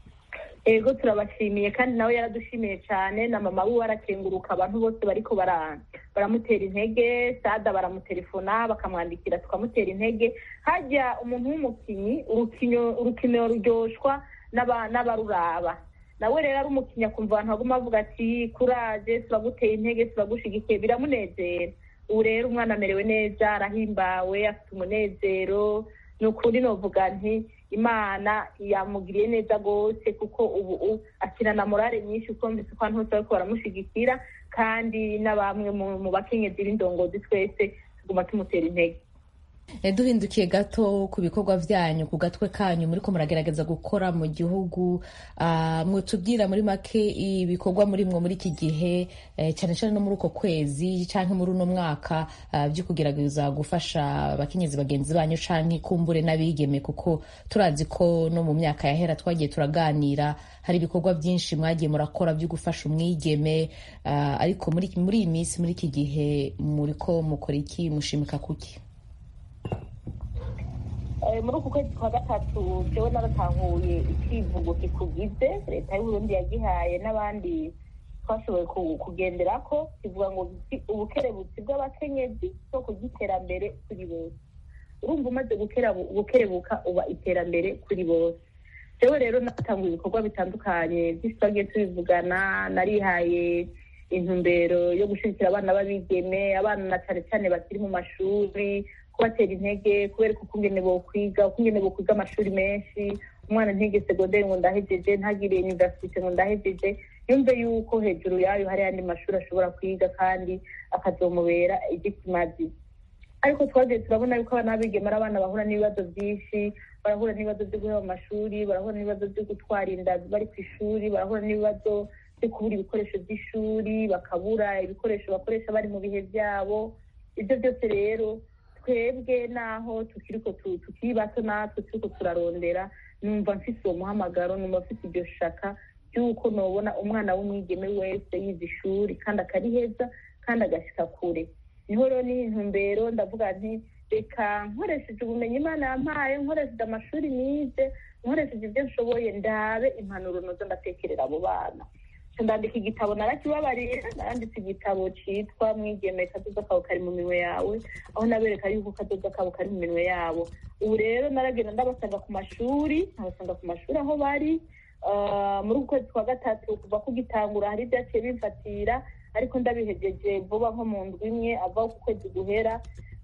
ego turabashimiye kandi nawe yaradushimiye cyane na mama we arakenguruka abantu bose bariko bara- baramutera intege sada baramutelefona bakamwandikira tukamutera intege hajya umuntu w'umukinyi urukino urukino ruryoshwa n'aba- n'abaruraba nawe rero ari umukinnyi akumva abantu baguma bavuga ati kuraje turaguteye intege turagushigikiye biramunezera ubu rero umwana amerewe neza arahimbawe afite umunezero ni ukuri novuga nti imana yamugiriye neza rwose kuko ubu u- akina na morale nyinshi kuko mbese ko abantu bose bariko baramushigikira kandi na bamwe mu mu bakenyezi b'indongozi twese tuguma tumutera intege E, duhindukiye gato ku bikorwa vyanyu ku gatwe kanyu muriko muragerageza gukora mu gihugu ah, mwotubwira muri make ibikorwa murimwo muri iki gihe eh, cyane cyane no muri uko kwezi canke muri uno mwaka ah, vyo kugerageza gufasha abakenyezi bagenzi banyu canke kumbure n'abigeme kuko turazi ko no mu myaka yahera twagiye turaganira hari ibikorwa byinshi mwagiye murakora byo gufasha umwigeme ah, ariko muri muri iyi minsi muri iki gihe muriko mukora iki mushimika kuki Eh, muri uku kwezi kwa gatatu jewe naratanguye ikivugo kikugize leta y'uburundi yagihaye n'abandi twashoboye ku- kugenderako kivuga ngo "Ubuki- ubukerebutsi bw'abakenyezi soko ry'iterambere kuri bose urumva umaze gukerabu- gukerebuka uba iterambere kuri bose jewe rero natanguye ibikorwa bitandukanye byinshi twagiye tubivugana narihaye intumbero yo gushigikira abana b'abigeme abana na cane cane bakiri mu mashuri kubatera intege kubereka ukungene bokwiga ukungene bokwiga amashuri menshi umwana ntige segonderi ngo ndahejeje ntagire universite ngo ndahejeje yumve yuko hejuru yayo hari ayandi mashuri ashobora kwiga kandi akazomubera igikimazi ariko twagiye turabona yuko abana b'abigeme ari abana bahura n'ibibazo byinshi barahura n'ibibazo byo guheba amashuri barahura n'ibibazo byo gutwara inda bari ku ishuri barahura n'ibibazo byo kubura ibikoresho by'ishuri bakabura ibikoresho bakoresha bari mu bihe byabo ibyo byose rero twebwe naho tukiriko tu- tukiri bato natwe turiko turarondera numva mfise uwo muhamagaro numva mfise iryo shaka ry'uko nobona umwana w'umwigeme wese yize ishuri kandi akariheza kandi agashika kure niho rero ni intumbero ndavuga nti reka nkoresheje ubumenyi imana yampaye nkoresheje amashuri nize nkoresheje ibyo nshoboye ndabe impanuro nozo ndatekerera abo bana Nca ndandika igitabo narakibabarira naranditse igitabo citwa mwigeme kazoza kawe kari mu minwe yawe aho nabereka yuko kazoza kabo kari mu minwe yabo ubu rero naragenda ndabasanga ku mashuri nkabasanga ku mashuri aho bari Ah, muri uku kwezi kwa gatatu kuva kugitangura hari ibyaciye bimfatira ariko ndabihejeje vuba nko mu ndwi imwe ava ku kwezi guhera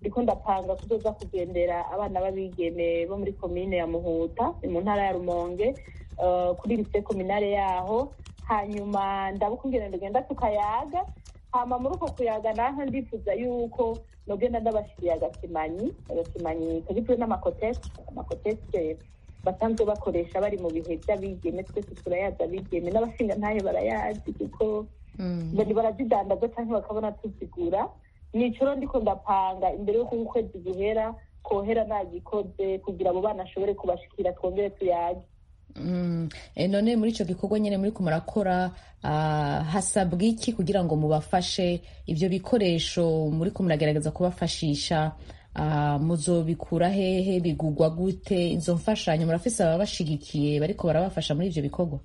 ndiko ndapanga kuzoza kugendera abana b'abigeme bo muri komine ya muhuta ni mu ntara ya rumonge eh, kuri lise kominare yaho hanyuma ndabuka ingene ndugenda tukayaga hama muri uko kuyaga naho ndifuza yuko nogenda ndabashiriye agakimanyi agakimanyi kagizwe n'amakotesi amakotesi basanzwe bakoresha bari mu bihe by'abigeme twese turayazi abigeme n'abashinga ntayo barayazi kuko bari barazidandaza cyangwa bakabona tuzigura nicoro ndiko ndapanga imbere y'uko ukwezi guhera kohera nagikoze kugira abo bana ashobore kubashikira twongere tuyage Mm. E, none muri ico gikorwa nyene muri murakora ah, hasabwa iki kugira ngo mubafashe ivyo bikoresho muri muragerageza kubafashisha ah, muzobikura hehe bigugwa gute izo mfashanyo murafise ababashigikiye bariko barabafasha muri ivyo bikorwa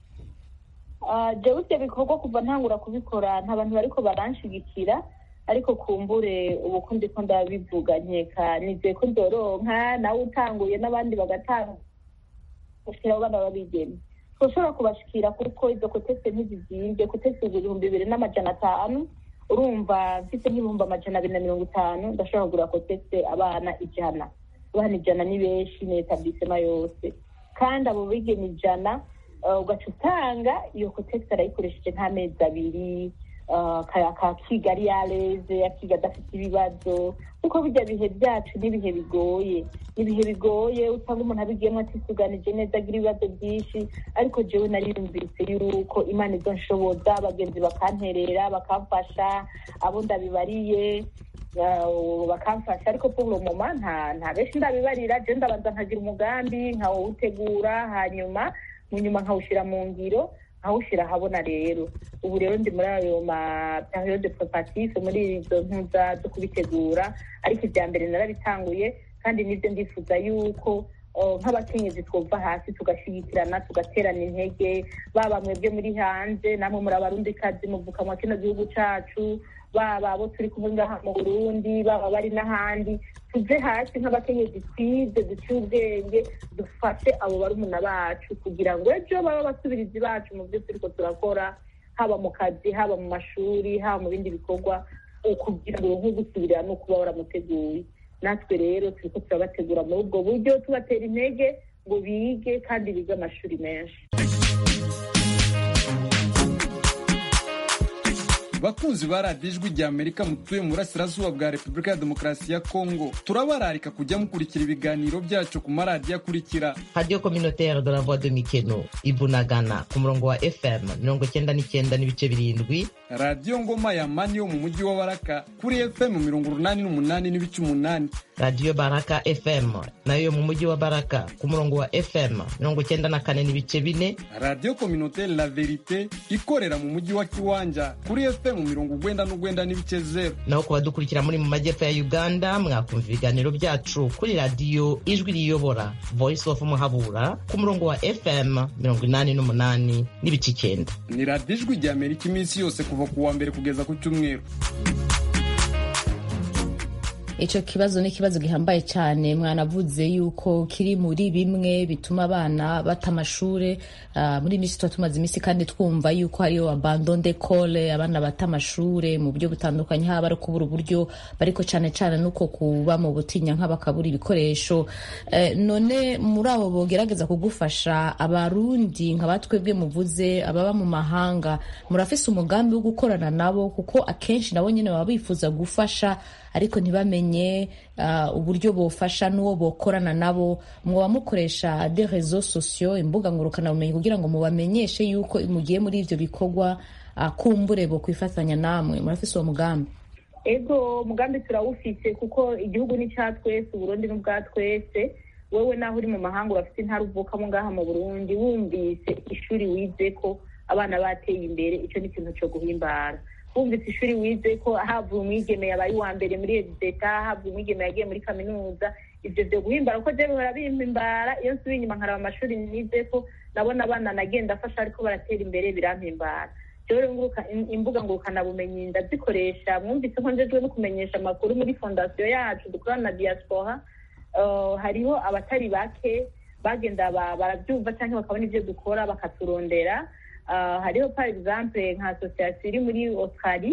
Ah, jewe ivyo bikorwa kuva ntangura kubikora nta bantu bariko baranshigikira ariko kumbure ubu ko ndiko ndabivuga nkeka nizeye ko nzoronka nawe utanguye n'abandi bagatanga gushikira abo bana babigeme twoshobora kubashikira kuko izo kotese ntizizimvye kotese ibihumbi bibiri n'amajana atanu urumva mfite nk'ibihumbi amajana abiri na mirongo itanu ndashobora kugura kotese abana ijana abana ijana ni benshi ni etablisema yose kandi abo bigeme ijana uh, ugaca utanga iyo kotese arayikoresheje nk'amezi abiri uh, aka- akakiga ari yareze akiga adafite ibibazo kuko bijya bihe byacu n'ibihe bigoye ibihe bigoye usanga umuntu abigiyemo atisuganije neza agira ibibazo byinshi ariko jewe nariyumvise yuko imana izo nshoboza abagenzi bakanterera bakamfasha abo ndabibariye uh, bakamfasha ariko pour le moment nta nta benshi ndabibarira je ndabanza nkagira umugambi nkawutegura hanyuma mu nyuma nkawushira mu ngiro nkawushira ahabona rero ubu rero ndi muri ayo ma periode preparative muri izo mpuza zo kubitegura ariko ibya mbere narabitanguye kandi nibyo ndifuza yuko uh, nk'abakenyezi twumva hasi tugashigikirana tugaterana intege baba mwebwe muri hanze namwe muri abarundikazi muvuka mwa kino gihugu cacu baba abo turi kumwe ngaha mu burundi baba bari n'ahandi tuve hasi nk'abakenyezi twize duciye ubwenge dufashe abo barumuna bacu kugira ngo ejo baba abasubirizi bacu mu byo turiko turakora haba mu kazi haba mu mashuri haba mu bindi bikorwa kugira ngo nko gusubirira no kuba waramuteguye natwe rero turiko turabategura muri ubwo buryo tubatera intege ngo bige kandi bige amashuri menshi bakunzi ba radiyo ijwi rya amerika mutuye mu burasirazuba bwa repubulika ya demokarasi ya kongo turabararika kujya mukurikira ibiganiro byacu ku maradiyo akurikira radiyo communautaire de la voix de mikeno ibunagana ku murongo wa fm mirongo cyenda n'icyenda n'ibice birindwi radiyo ngoma ya mani yo mu mujyi wa baraka kuri fm mirongo urunani n'umunani n'ibice umunani radiyo baraka fm nayo yo mu mujyi wa baraka ku murongo wa fm mirongo cyenda na kane n'ibice bine radiyo communautaire la verite ikorera mu mujyi wa kiwanja kuri fm mirongo ugwenda n'ugwenda n'ibice zero naho ku badukurikira muri mu majyepfo ya uganda mwakumva ibiganiro byacu kuri radiyo ijwi riyobora voice of muhabura ku murongo wa fm mirongo inani n'umunani n'ibice icyenda ni radiyo ijwi rya amerika iminsi yose kuva ku wa mbere kugeza ku cyumweru icyo kibazo ni ikibazo gihambaye cyane mwanavuze yuko kiri muri bimwe bituma abana bata amashuri muri minsi tuba tumaze iminsi kandi twumva yuko hariyo abandon d'école abana bata amashuri mu buryo butandukanye haba ari kubura uburyo bariko cyane cyane nuko kuba mu butinya nk'abakabura ibikoresho none muri abo bogerageza kugufasha abarundi nka batwebwe muvuze ababa mu mahanga murafise umugambi wo gukorana nabo kuko akenshi nabo nyine baba bifuza gufasha ariko ntibamenye uburyo bofasha n'uwo bokorana nabo mwaba mukoresha de rezo sosiyo imbuga ngurukanabumenyi kugira ngo mubamenyeshe yuko mugiye muri ibyo bikorwa kumbure bo kwifatanya namwe murafise uwo mugambi ego umugambi turawufise kuko igihugu ni cya twese uburundi ni ubwa twese wowe naho uri mu mahanga urafite intara uvukamo ngaha mu burundi wumvise ishuri wize ko abana bateye imbere icyo ni ikintu cyo guhimbara wumvise ishuri wize ko havuye umwigeme yabaye uwa mbere muri edeta havuye umwigeme yagiye muri kaminuza ibyo byo guhimbara kuko byo bihora bimpimbara iyo nsubiye inyuma nkaraba amashuri nize ko nabona abana nagenda afasha ariko baratera imbere birampimbara rero imbuga ngurukanabumenyi ndazikoresha mwumvise ko njejwe no kumenyesha amakuru muri fondasiyo yacu dukorana na diaspora hariho abatari bake bagenda barabyumva cyangwa bakabona ibyo dukora bakaturondera hariho par exemple nka asosiyasiyo iri muri australie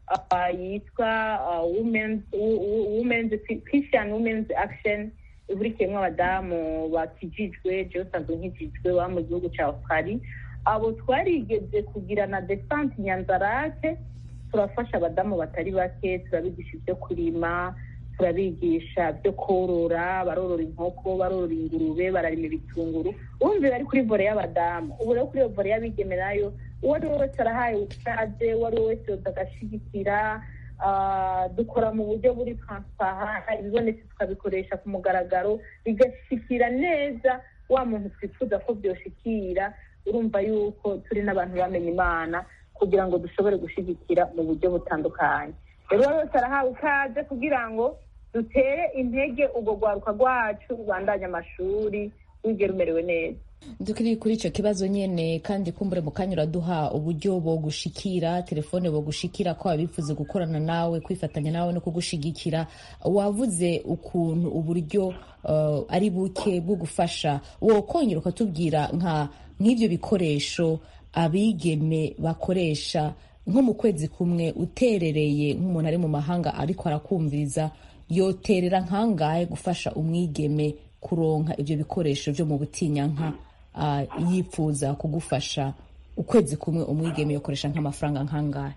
uh, yitwa uh, women's, wo- wo- women's christian women's action ihurikiyemo abadamu bakijijwe jewe usanzwe nkijijwe baba mu gihugu cya australia abo twarigeze kugira na desante nyanzarake turafasha abadamu batari bake turabigisha ibyo kurima turabigisha byo korora barorora inkoko barorora ingurube bararima ibitunguru urumva bari kuri vore y'abadamu ubu rero kuri iyo vore y'abigeme nayo uwo ari we wese arahaye ubutaze uwo ari we wese yoza agashigikira Ah, dukora mu buryo buri transparent ibibonetse tukabikoresha ku mugaragaro bigashikira neza wa muntu twifuza ko byoshikira urumva yuko turi n'abantu bamenye imana kugira ngo dushobore gushigikira mu buryo butandukanye rero uwo wese arahawe ikaze kugira ngo dutere intege urwo rwaruka rwacu rubandanya amashuri rwige rumerewe neza dukiri kuri icyo kibazo nyine kandi kumbure mu kanya uraduha uburyo bogushikira telefone bogushikira ko abifuza gukorana nawe kwifatanya nawe no kugushigikira wavuze ukuntu uburyo uh, ari buke bwo gufasha wokongera ukatubwira nka nk'ibyo bikoresho abigeme bakoresha nko mu kwezi kumwe uterereye nk'umuntu ari mu mahanga ariko arakumviriza yoterera nkangahe gufasha umwigeme kuronka ibyo bikoresho byo mu butinyanka ah, yifuza kugufasha ukwezi kumwe umwigeme yokoresha nk'amafaranga nkangahe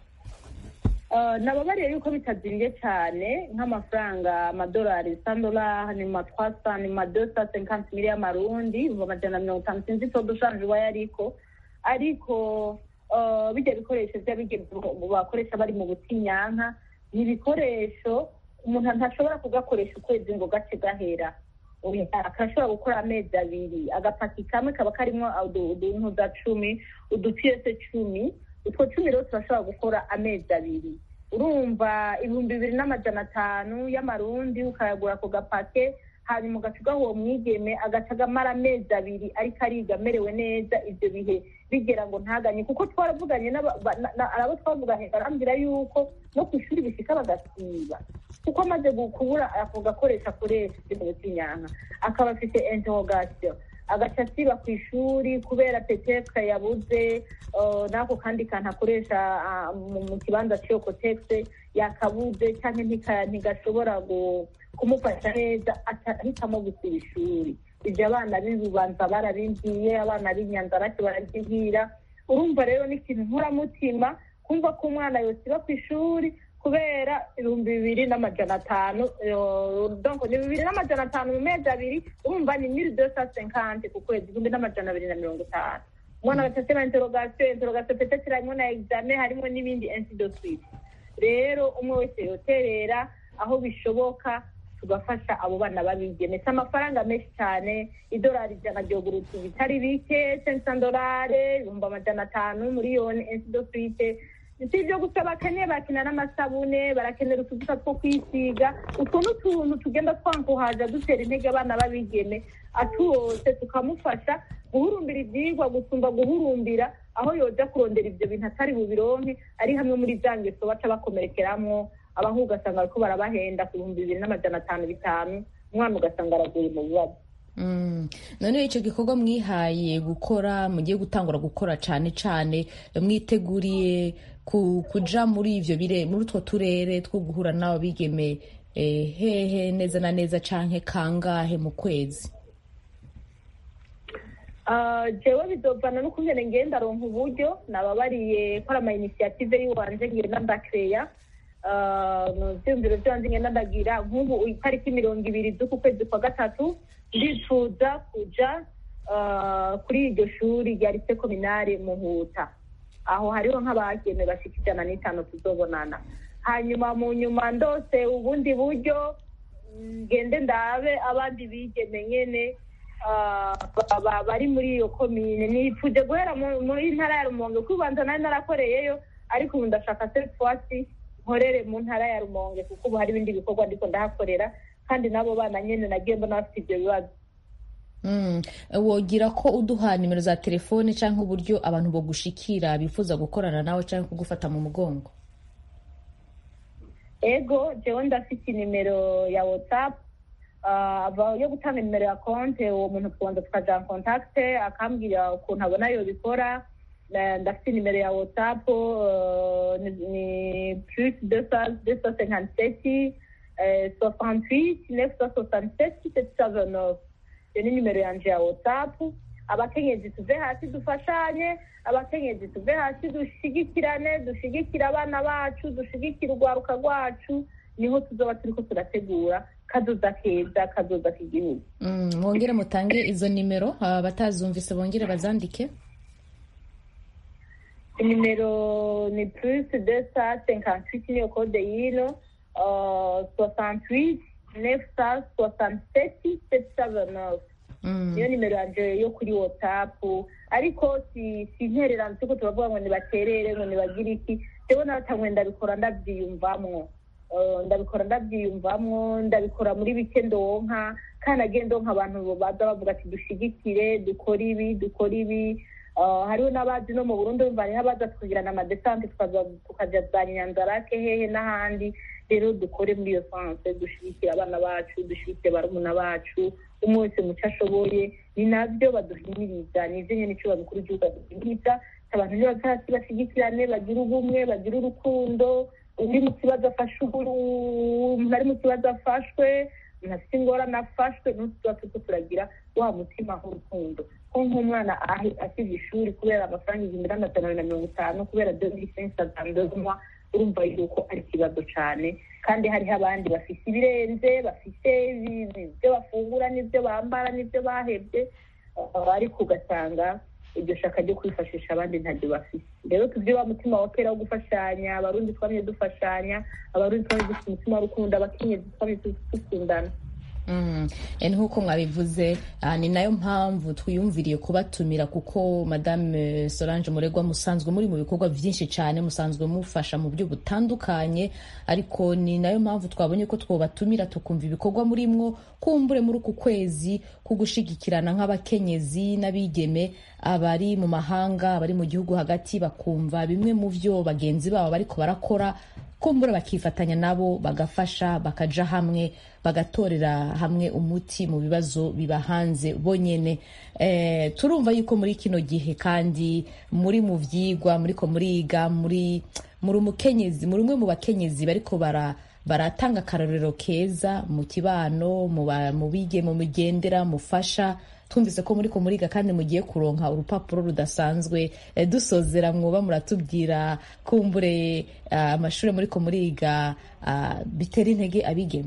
Uh, nababariye yuko bitazimbye cyane nk'amafaranga amadolari sandolari ni ma twasa ni ma dosa senkanti mili y'amarundi mu majana mirongo itanu sinzi icyo dushanje uwayo ariko ariko uh, bijya bikoresho by'abigeme bakoresha bari mu butinyanka ni ibikoresho umuntu ntashobora kugakoresha ukwezi ngo gace gahera Oya, akashobora gukora amezi abiri agapaki kamwe kaba karimo uduntuza cumi udupiyese cumi utwo cumi rero turashobora gukora amezi abiri urumva ibihumbi bibiri n'amajana atanu y'amarundi ukayagura ku gapake hanyuma ugaca ugaha uwo mwigeme agaca agamara amezi abiri ariko ariga amerewe neza ibyo bihe bigera ngo ntaganye kuko twaravuganye n'aba- ba- na- na- abo twavuganye barambwira yuko no ku ishuri bishika bagasiba kuko amaze gu- kubura ako gakoresho akoresha ibyo mu butinyanka akaba afite interrogation agaca asiba ku ishuri kubera petetre yabuze uh, n'ako kandi kantu akoresha ah, mu mu kibanza cy'iyo kotegisi yakabuze cyangwa ntika- ntigashobora gu- kumufasha neza aca- ahitamo gusiba ishuri ibyo abana b'ibubanza barabimbwiye abana b'inyanzarake barabyibwira urumva rero ni ikintu nkuramutima kumva ko umwana yosiba ku ishuri kubera ibihumbi bibiri n'amajana atanu eh, donc ni bibiri n'amajana atanu mu mezi abiri urumva ni mille deux cent cinquante ku kwezi igihumbi n'amajana abiri na mirongo itanu umwana bagacasema interrogation interrogation peut-être harimo na examen harimo n'ibindi ainsi de suite rero umwe wese yoterera aho bishoboka tugafasha abo bana babigeme si amafaranga menshi cyane idolari ijana ryogurutse ibitari bike sensa dolare ibihumbi amajana atanu miliyoni ainsi de suite si ibyo gusa bakeneye bakenera n'amasabune barakenera utuvuta two kwisiga utwo ni utuntu tugenda twankuhaza dutera intege abana b'abigeme atuwose tukamufasha guhurumbira ibyigwa gusumba guhurumbira aho yoja kurondera ibyo bintu atari bubironke ari hamwe muri za ngeso baca bakomerekeramwo abahu ugasanga bariko barabahenda ku bihumbi bibiri n'amajana atanu bitanu umwana ugasanga araguye mu bibazo Mm. none icyo gikorwa mwihaye gukora mugiye gutangura gukora cyane cyane mwiteguriye ku- kuja muri ivyo bire muri utwo turere two guhura n'abo bigeme eh, hehe neza na neza canke kangahe mu kwezi Ah, jewe bizovana n'ukungene ngenda ronka uburyo nababariye kora ama initiative yiwanje ngenda ndakeya mu vyumviro vyanje ngenda ndagira nk'ubu itariki mirongo ibiri z'uku kwezi kwa gatatu ndifuza kuja ah, kuri iryo shuri rya lise kominare muhuta aho hariho nk'abageme bashika ijana n'itanu tuzobonana hanyuma mu nyuma ndose ubundi buryo ngende ndabe abandi bigeme nyene ah, ba- ba- bari muri iyo komine nifuje guhera mu- muri ntara ya rumonge kuko ubanza nari narakoreyeyo ariko ubu ndashaka setwasi nkorere mu ntara ya rumonge kuko ubu hari ibindi bikorwa ndiko ndahakorera kandi n'abo bana nyene nagiye mbona bafite ivyo bibazo Mm. wogira ko uduha nimero za telefone canke uburyo abantu bogushikira bifuza gukorana nawe canke kugufata mu mugongo ego jewe ndafite inimero ya whatsapp Ah, ava yo gutanga nimero ya konte uwo muntu tubanza tukaja en contact akambwira ukuntu abona yobikora na- ndafite nimero ya whatsapp uh, ni ni plus deux cent deux cent cinquante sept soixante huit neuf cent soixante sept sept cent vingt neuf iyo ni nimero yanje ya whatsapp abakenyezi tuve hasi dufashanye abakenyezi tuve hasi dushigikirane dushigikire abana bacu dushigikire urwaruka rwacu niho tuzoba turiko turategura kazoza keza kazoza k'igihugu Mm, mwongere mutange izo nimero abatazumvise bongere bazandike nimero ni plus deux cent cinquante huit niyo kode y'ino soixante huit neuf cent soixante sept sept cent vingt neuf niyo nimero yanje yo kuri whatsapp ariko si si intererano turiko turavuga ngo nibaterere ngo nibagire iki jewe natamwe ndabikora ndavyiyumvamwo Eh, ndabikora ndabyiyumvamwo ndabikora muri bike ndonka kandi agenda ndonka abantu baza bavuga ati dushigikire dukore ibi dukore ibi Eh, hariho n'abazi no mu burundi urumva hariho abaza tukagirana amadesante tukaza tukaja za nyanzarake hehe n'ahandi rero dukore muri iyo sanse dushigikire abana bacu dushigikire barumuna bacu umwe wese mu cyo ashoboye ni nabyo baduhimiriza ni ivyo nyene icubahiro mukuru w'igihugu aduhimiriza abantu nibaza hasi bashigikirane bagire ubumwe bagire urukundo uri mu kibazo afashe umuntu umuntu ari mu kibazo afashwe umuntu afite ingorane afashwe n'utu tuba turiko turagira wa mutima w'urukundo ko nk'umwana ahi- asize ishuri kubera amafaranga igihumbi n'amajana abiri na mirongo itanu kubera demisensi azandozwa urumva yuko ari ikibazo cane kandi hariho abandi bafise ibirenze bafise ibi- ibyo bafungura n'ibyo bambara n'ibyo bahebye uh, ariko ugasanga iryo shaka ryo kwifashisha abandi ntaryo bafise rero tuvye wa mutima wa kera wo gufashanya abarundi twamye dufashanya abarundi twamye dufite umutima w'urukundo abakenyezi twamye dukundana Mm. Eh, nk'uko mwabivuze ah, ni nayo mpamvu twiyumviriye kubatumira kuko madame solange muregwa musanzwe muri mu bikorwa byinshi cyane musanzwe mufasha mu buryo butandukanye ariko ni nayo mpamvu twabonye ko twobatumira tukumva ibikorwa murimwo kumbure muri uku kwezi ko gushigikirana nk'abakenyezi n'abigeme abari mu mahanga abari mu gihugu hagati bakumva bimwe mu byo bagenzi babo bariko barakora kumbura bakifatanya nabo bagafasha bakaja hamwe bagatorera hamwe umuti mu bibazo biba hanze bonyene eh, turumva yuko muri kino gihe kandi muri mu vyigwa muriko muriga muri muri umukenyezi muri umwe mu bakenyezi bariko bara baratanga akarorero keza mu kibano mu ba- mu bige mu migendera mufasha twumvise ko muriko muriga kandi mugiye kuronka urupapuro rudasanzwe eh, dusozera mwoba muratubwira kumbure ah, amashuri muriko muriga ah, bitera intege abigeme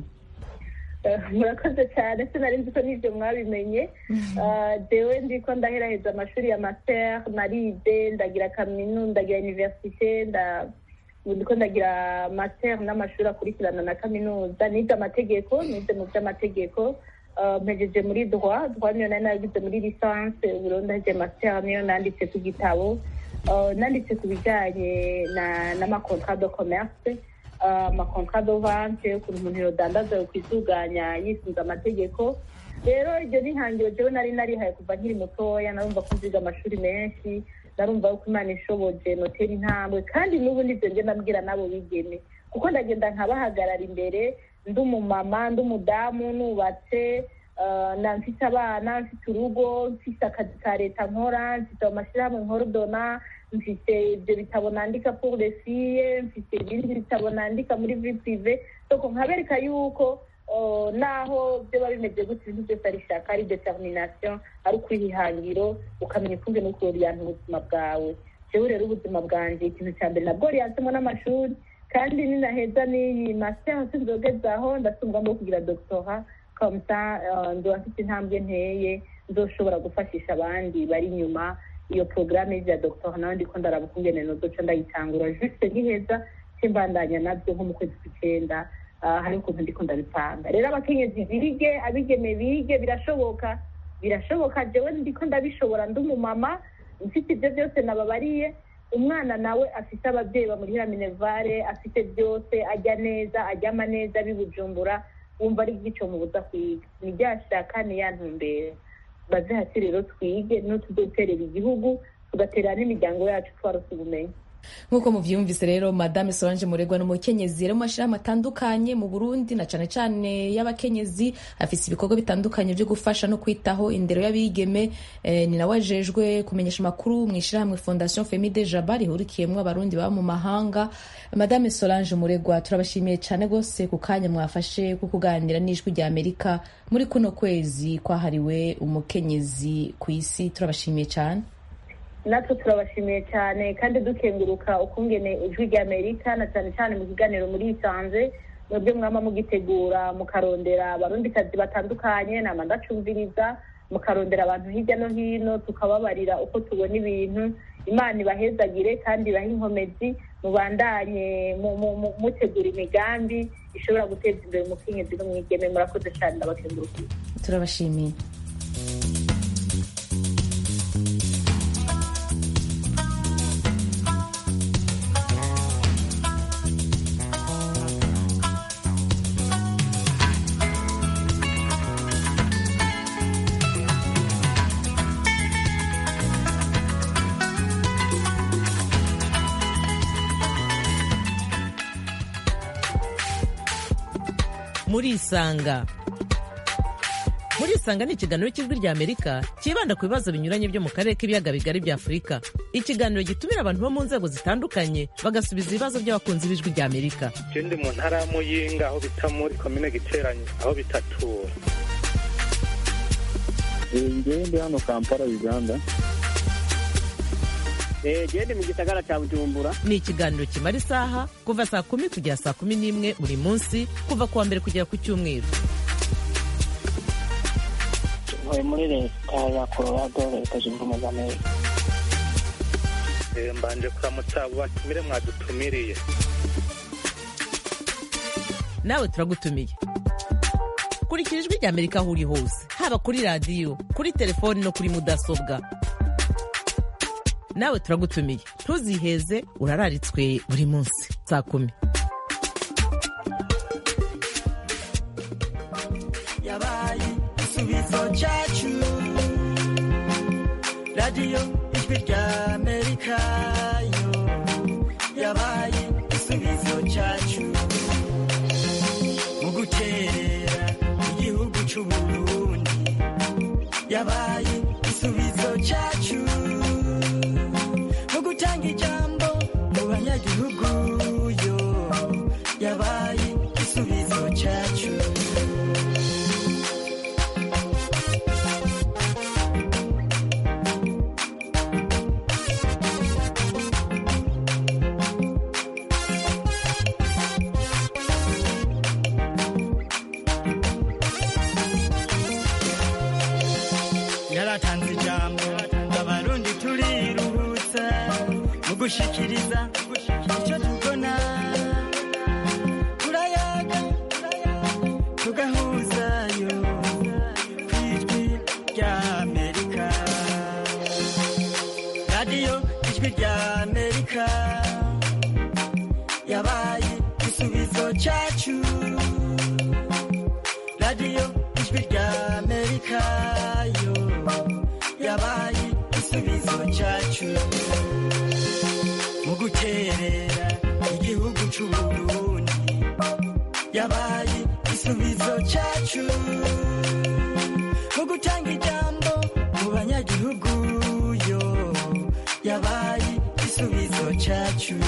Eh, murakoze cyane sinari nzi ko n'ibyo mwabimenye Ah, jewe ndiko ndaheraheza amashuri ya master narize ndagira kaminuza ndagira universite nda ubu ndiko ndagira master n'amashuri akurikirana na kaminuza nize amategeko nize mu by'amategeko Ah, mpejeje muri droit droit niyo nari naragize muri licence ubu rero ndaheje master niyo nanditse ku gitabo Ah, nanditse ku bijyanye na n'amakontrat de commerce amakontrat de vente ukuntu umuntu yodandaza kwituganya yisunze amategeko rero iryo ni ihangiro jewe nari narihaye kuva nkiri mutoya narumva ko nziga amashuri menshi narumva yuko imana ishoboje notera intambwe kandi n'ubu nivyo nje nabwira n'abo bigeme kuko ndagenda nkabahagarara imbere ndi umumama ndi umudamu nubatse uh, na mfite abana mfite urugo mfite akazi ka leta nkora mfite amashyirahamwe nkorodona mfite ibyo bitabo nandika pour les filles mfite ibindi bitabo nandika muri vie prive soko nkabereka yuko uh, naho byoba bimeze gutya ibintu byose ari ishaka ari determination ari ukwihihangiro ukamenya ukunze no kuroriyanta ubuzima bwawe jewe rero ubuzima bwanje ikintu cya mbere nabwo riyansemo n'amashuri kandi ninaheza n'iyi master sinzogezaho ndasumva no kugira doctora comme ça uh, nzoba mfite intambwe nteye nzoshobora gufashisha abandi bari inyuma iyo porogaramu y'ibya doctora nawe ndiko ndaraba ukungene nozoca ndayitangura juste nkiheza cimbandanya navyo nko mu kwezi kw'icenda Ah, hari ukuntu ndiko ndabipanga rero abakenyezi bige abigeme bige birashoboka birashoboka jewe ndiko ndabishobora ndi umumama mfite ibyo byose nababariye umwana nawe afite ababyeyi bamurihira minevare afite byose ajya neza aryama neza bibujumbura wumva ari igico mubuza kwiga ni rya shaka ni ya ntumbero baze hasi rero twige no tuzoterera igihugu tugaterera n'imiryango yacu twarose ubumenyi nk'uko muvyumvise rero madame solange muregwa n'umukenyezi rero mu mashyirahamwe atandukanye mu burundi na cane cane y'abakenyezi afise ibikorwa bitandukanye vyo gufasha no kwitaho indero y'abigeme eh, ni nawe ajejwe kumenyesha amakuru mu ishyirahamwe fondation femide jaba rihurikiyemwo abarundi baba mu mahanga madame solange muregwa turabashimiye cane gose ku kanya mwafashe ko kuganira n'ijwi rya amerika muri kuno kwezi kwahariwe umukenyezi ku isi turabashimiye cane natwe turabashimiye cyane kandi dukenguruka ukungene ijwi rya amerika na cyane cyane mu kiganiro muri isanze mwebwe mwama mugitegura mukarondera abarundikazi batandukanye nama ndacumviriza mukarondera abantu hirya no hino tukababarira uko tubona ibintu imana ibahezagire kandi ibahe inkomezi mubandanye mu- mu- mu- mutegura imigambi ishobora guteza imbere umukenyezi n'umwigeme murakoze cyane ndabakengurukiye turabashimiye murisanga murisanga ni ikiganiro cy'ijwi rya amerika cyibanda ku bibazo binyuranye byo mu karere k'ibiyaga bigari bya afurika ikiganiro gitumira abantu bo mu nzego zitandukanye bagasubiza ibibazo by'abakunzi b'ijwi rya amerika je ndi mu ntara ya muyinga aho bita muri komine giteranyi aho bitatura ngewe ndi hano kampala uganda jewe ndi mu gisagara ca bujumbura ni ikiganiro kimara isaha kuva saa kumi kugera saa kumi n'imwe buri munsi kuva ku wa mbere kugera ku cyumweru ntuye muri leta ya colorado leta zunze ubumwe za amerika Eh, mbanje kuramutsa abo batumire mwadutumiriye nawe turagutumiye kurikira ijwi rya amerika aho uri hose haba kuri radiyo kuri telefoni no kuri mudasobwa nawe turagutumiye ntuziheze urararitswe buri munsi saa kumi yabaye igisubizo cyacu radiyo ijwi rya amerika yo yabaye igisubizo cyacu mu guterera igihugu cy'uburundi yabaye igisubizo cyacu mu gutanga ijambo mu banyagihugu yo yabaye igisubizo cyacu yaratanze ijambo abarundi turiruhutsa mu gushikiriza icyo tubona turayaga tugahuzayo ku ijwi rya amerika radiyo ijwi rya amerika yabaye igisubizo cyacu radiyo ijwi rya amerika yo yabaye igisubizo cyacu mu guterera igihugu cy'uburundi yabaye igisubizo cyacu mu gutanga ijambo mu banyagihugu yo yabaye igisubizo cyacu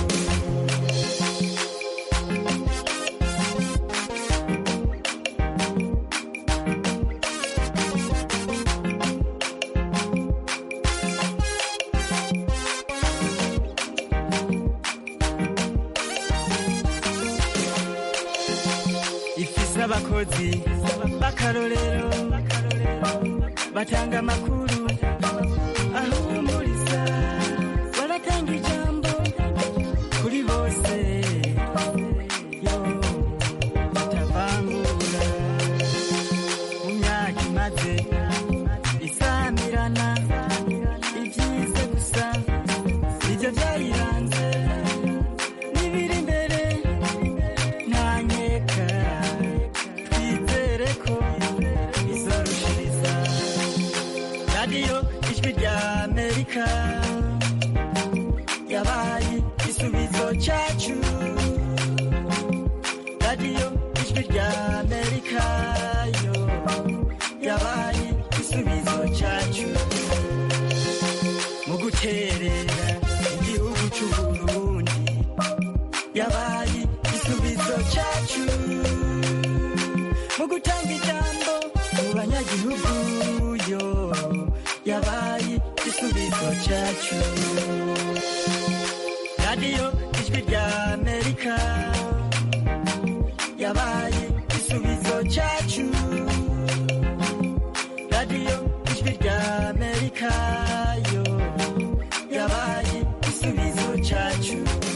ifise abakozi b'akarorero batanga amakuru ahumuriza baratanga ijambo kuri bose yo batavangura mu myaka imaze isamirana ibyize gusa nibyo byayiranze n'ibiri imbere ntanyeka twizere ko izorushiriza radiyo ijwi rya amerika igisubizo cyacu radiyo ijwi rya amerika yo yabaye igisubizo cyacu mu guterera igihugu cy'uburundi yabaye igisubizo cyacu mu gutanga ijambo mu banyagihugu yo yabaye igisubizo cyacu radiyo ijwi rya amerika yabaye igisubizo cyacu radiyo ijwi rya amerika yo yabaye igisubizo cyacu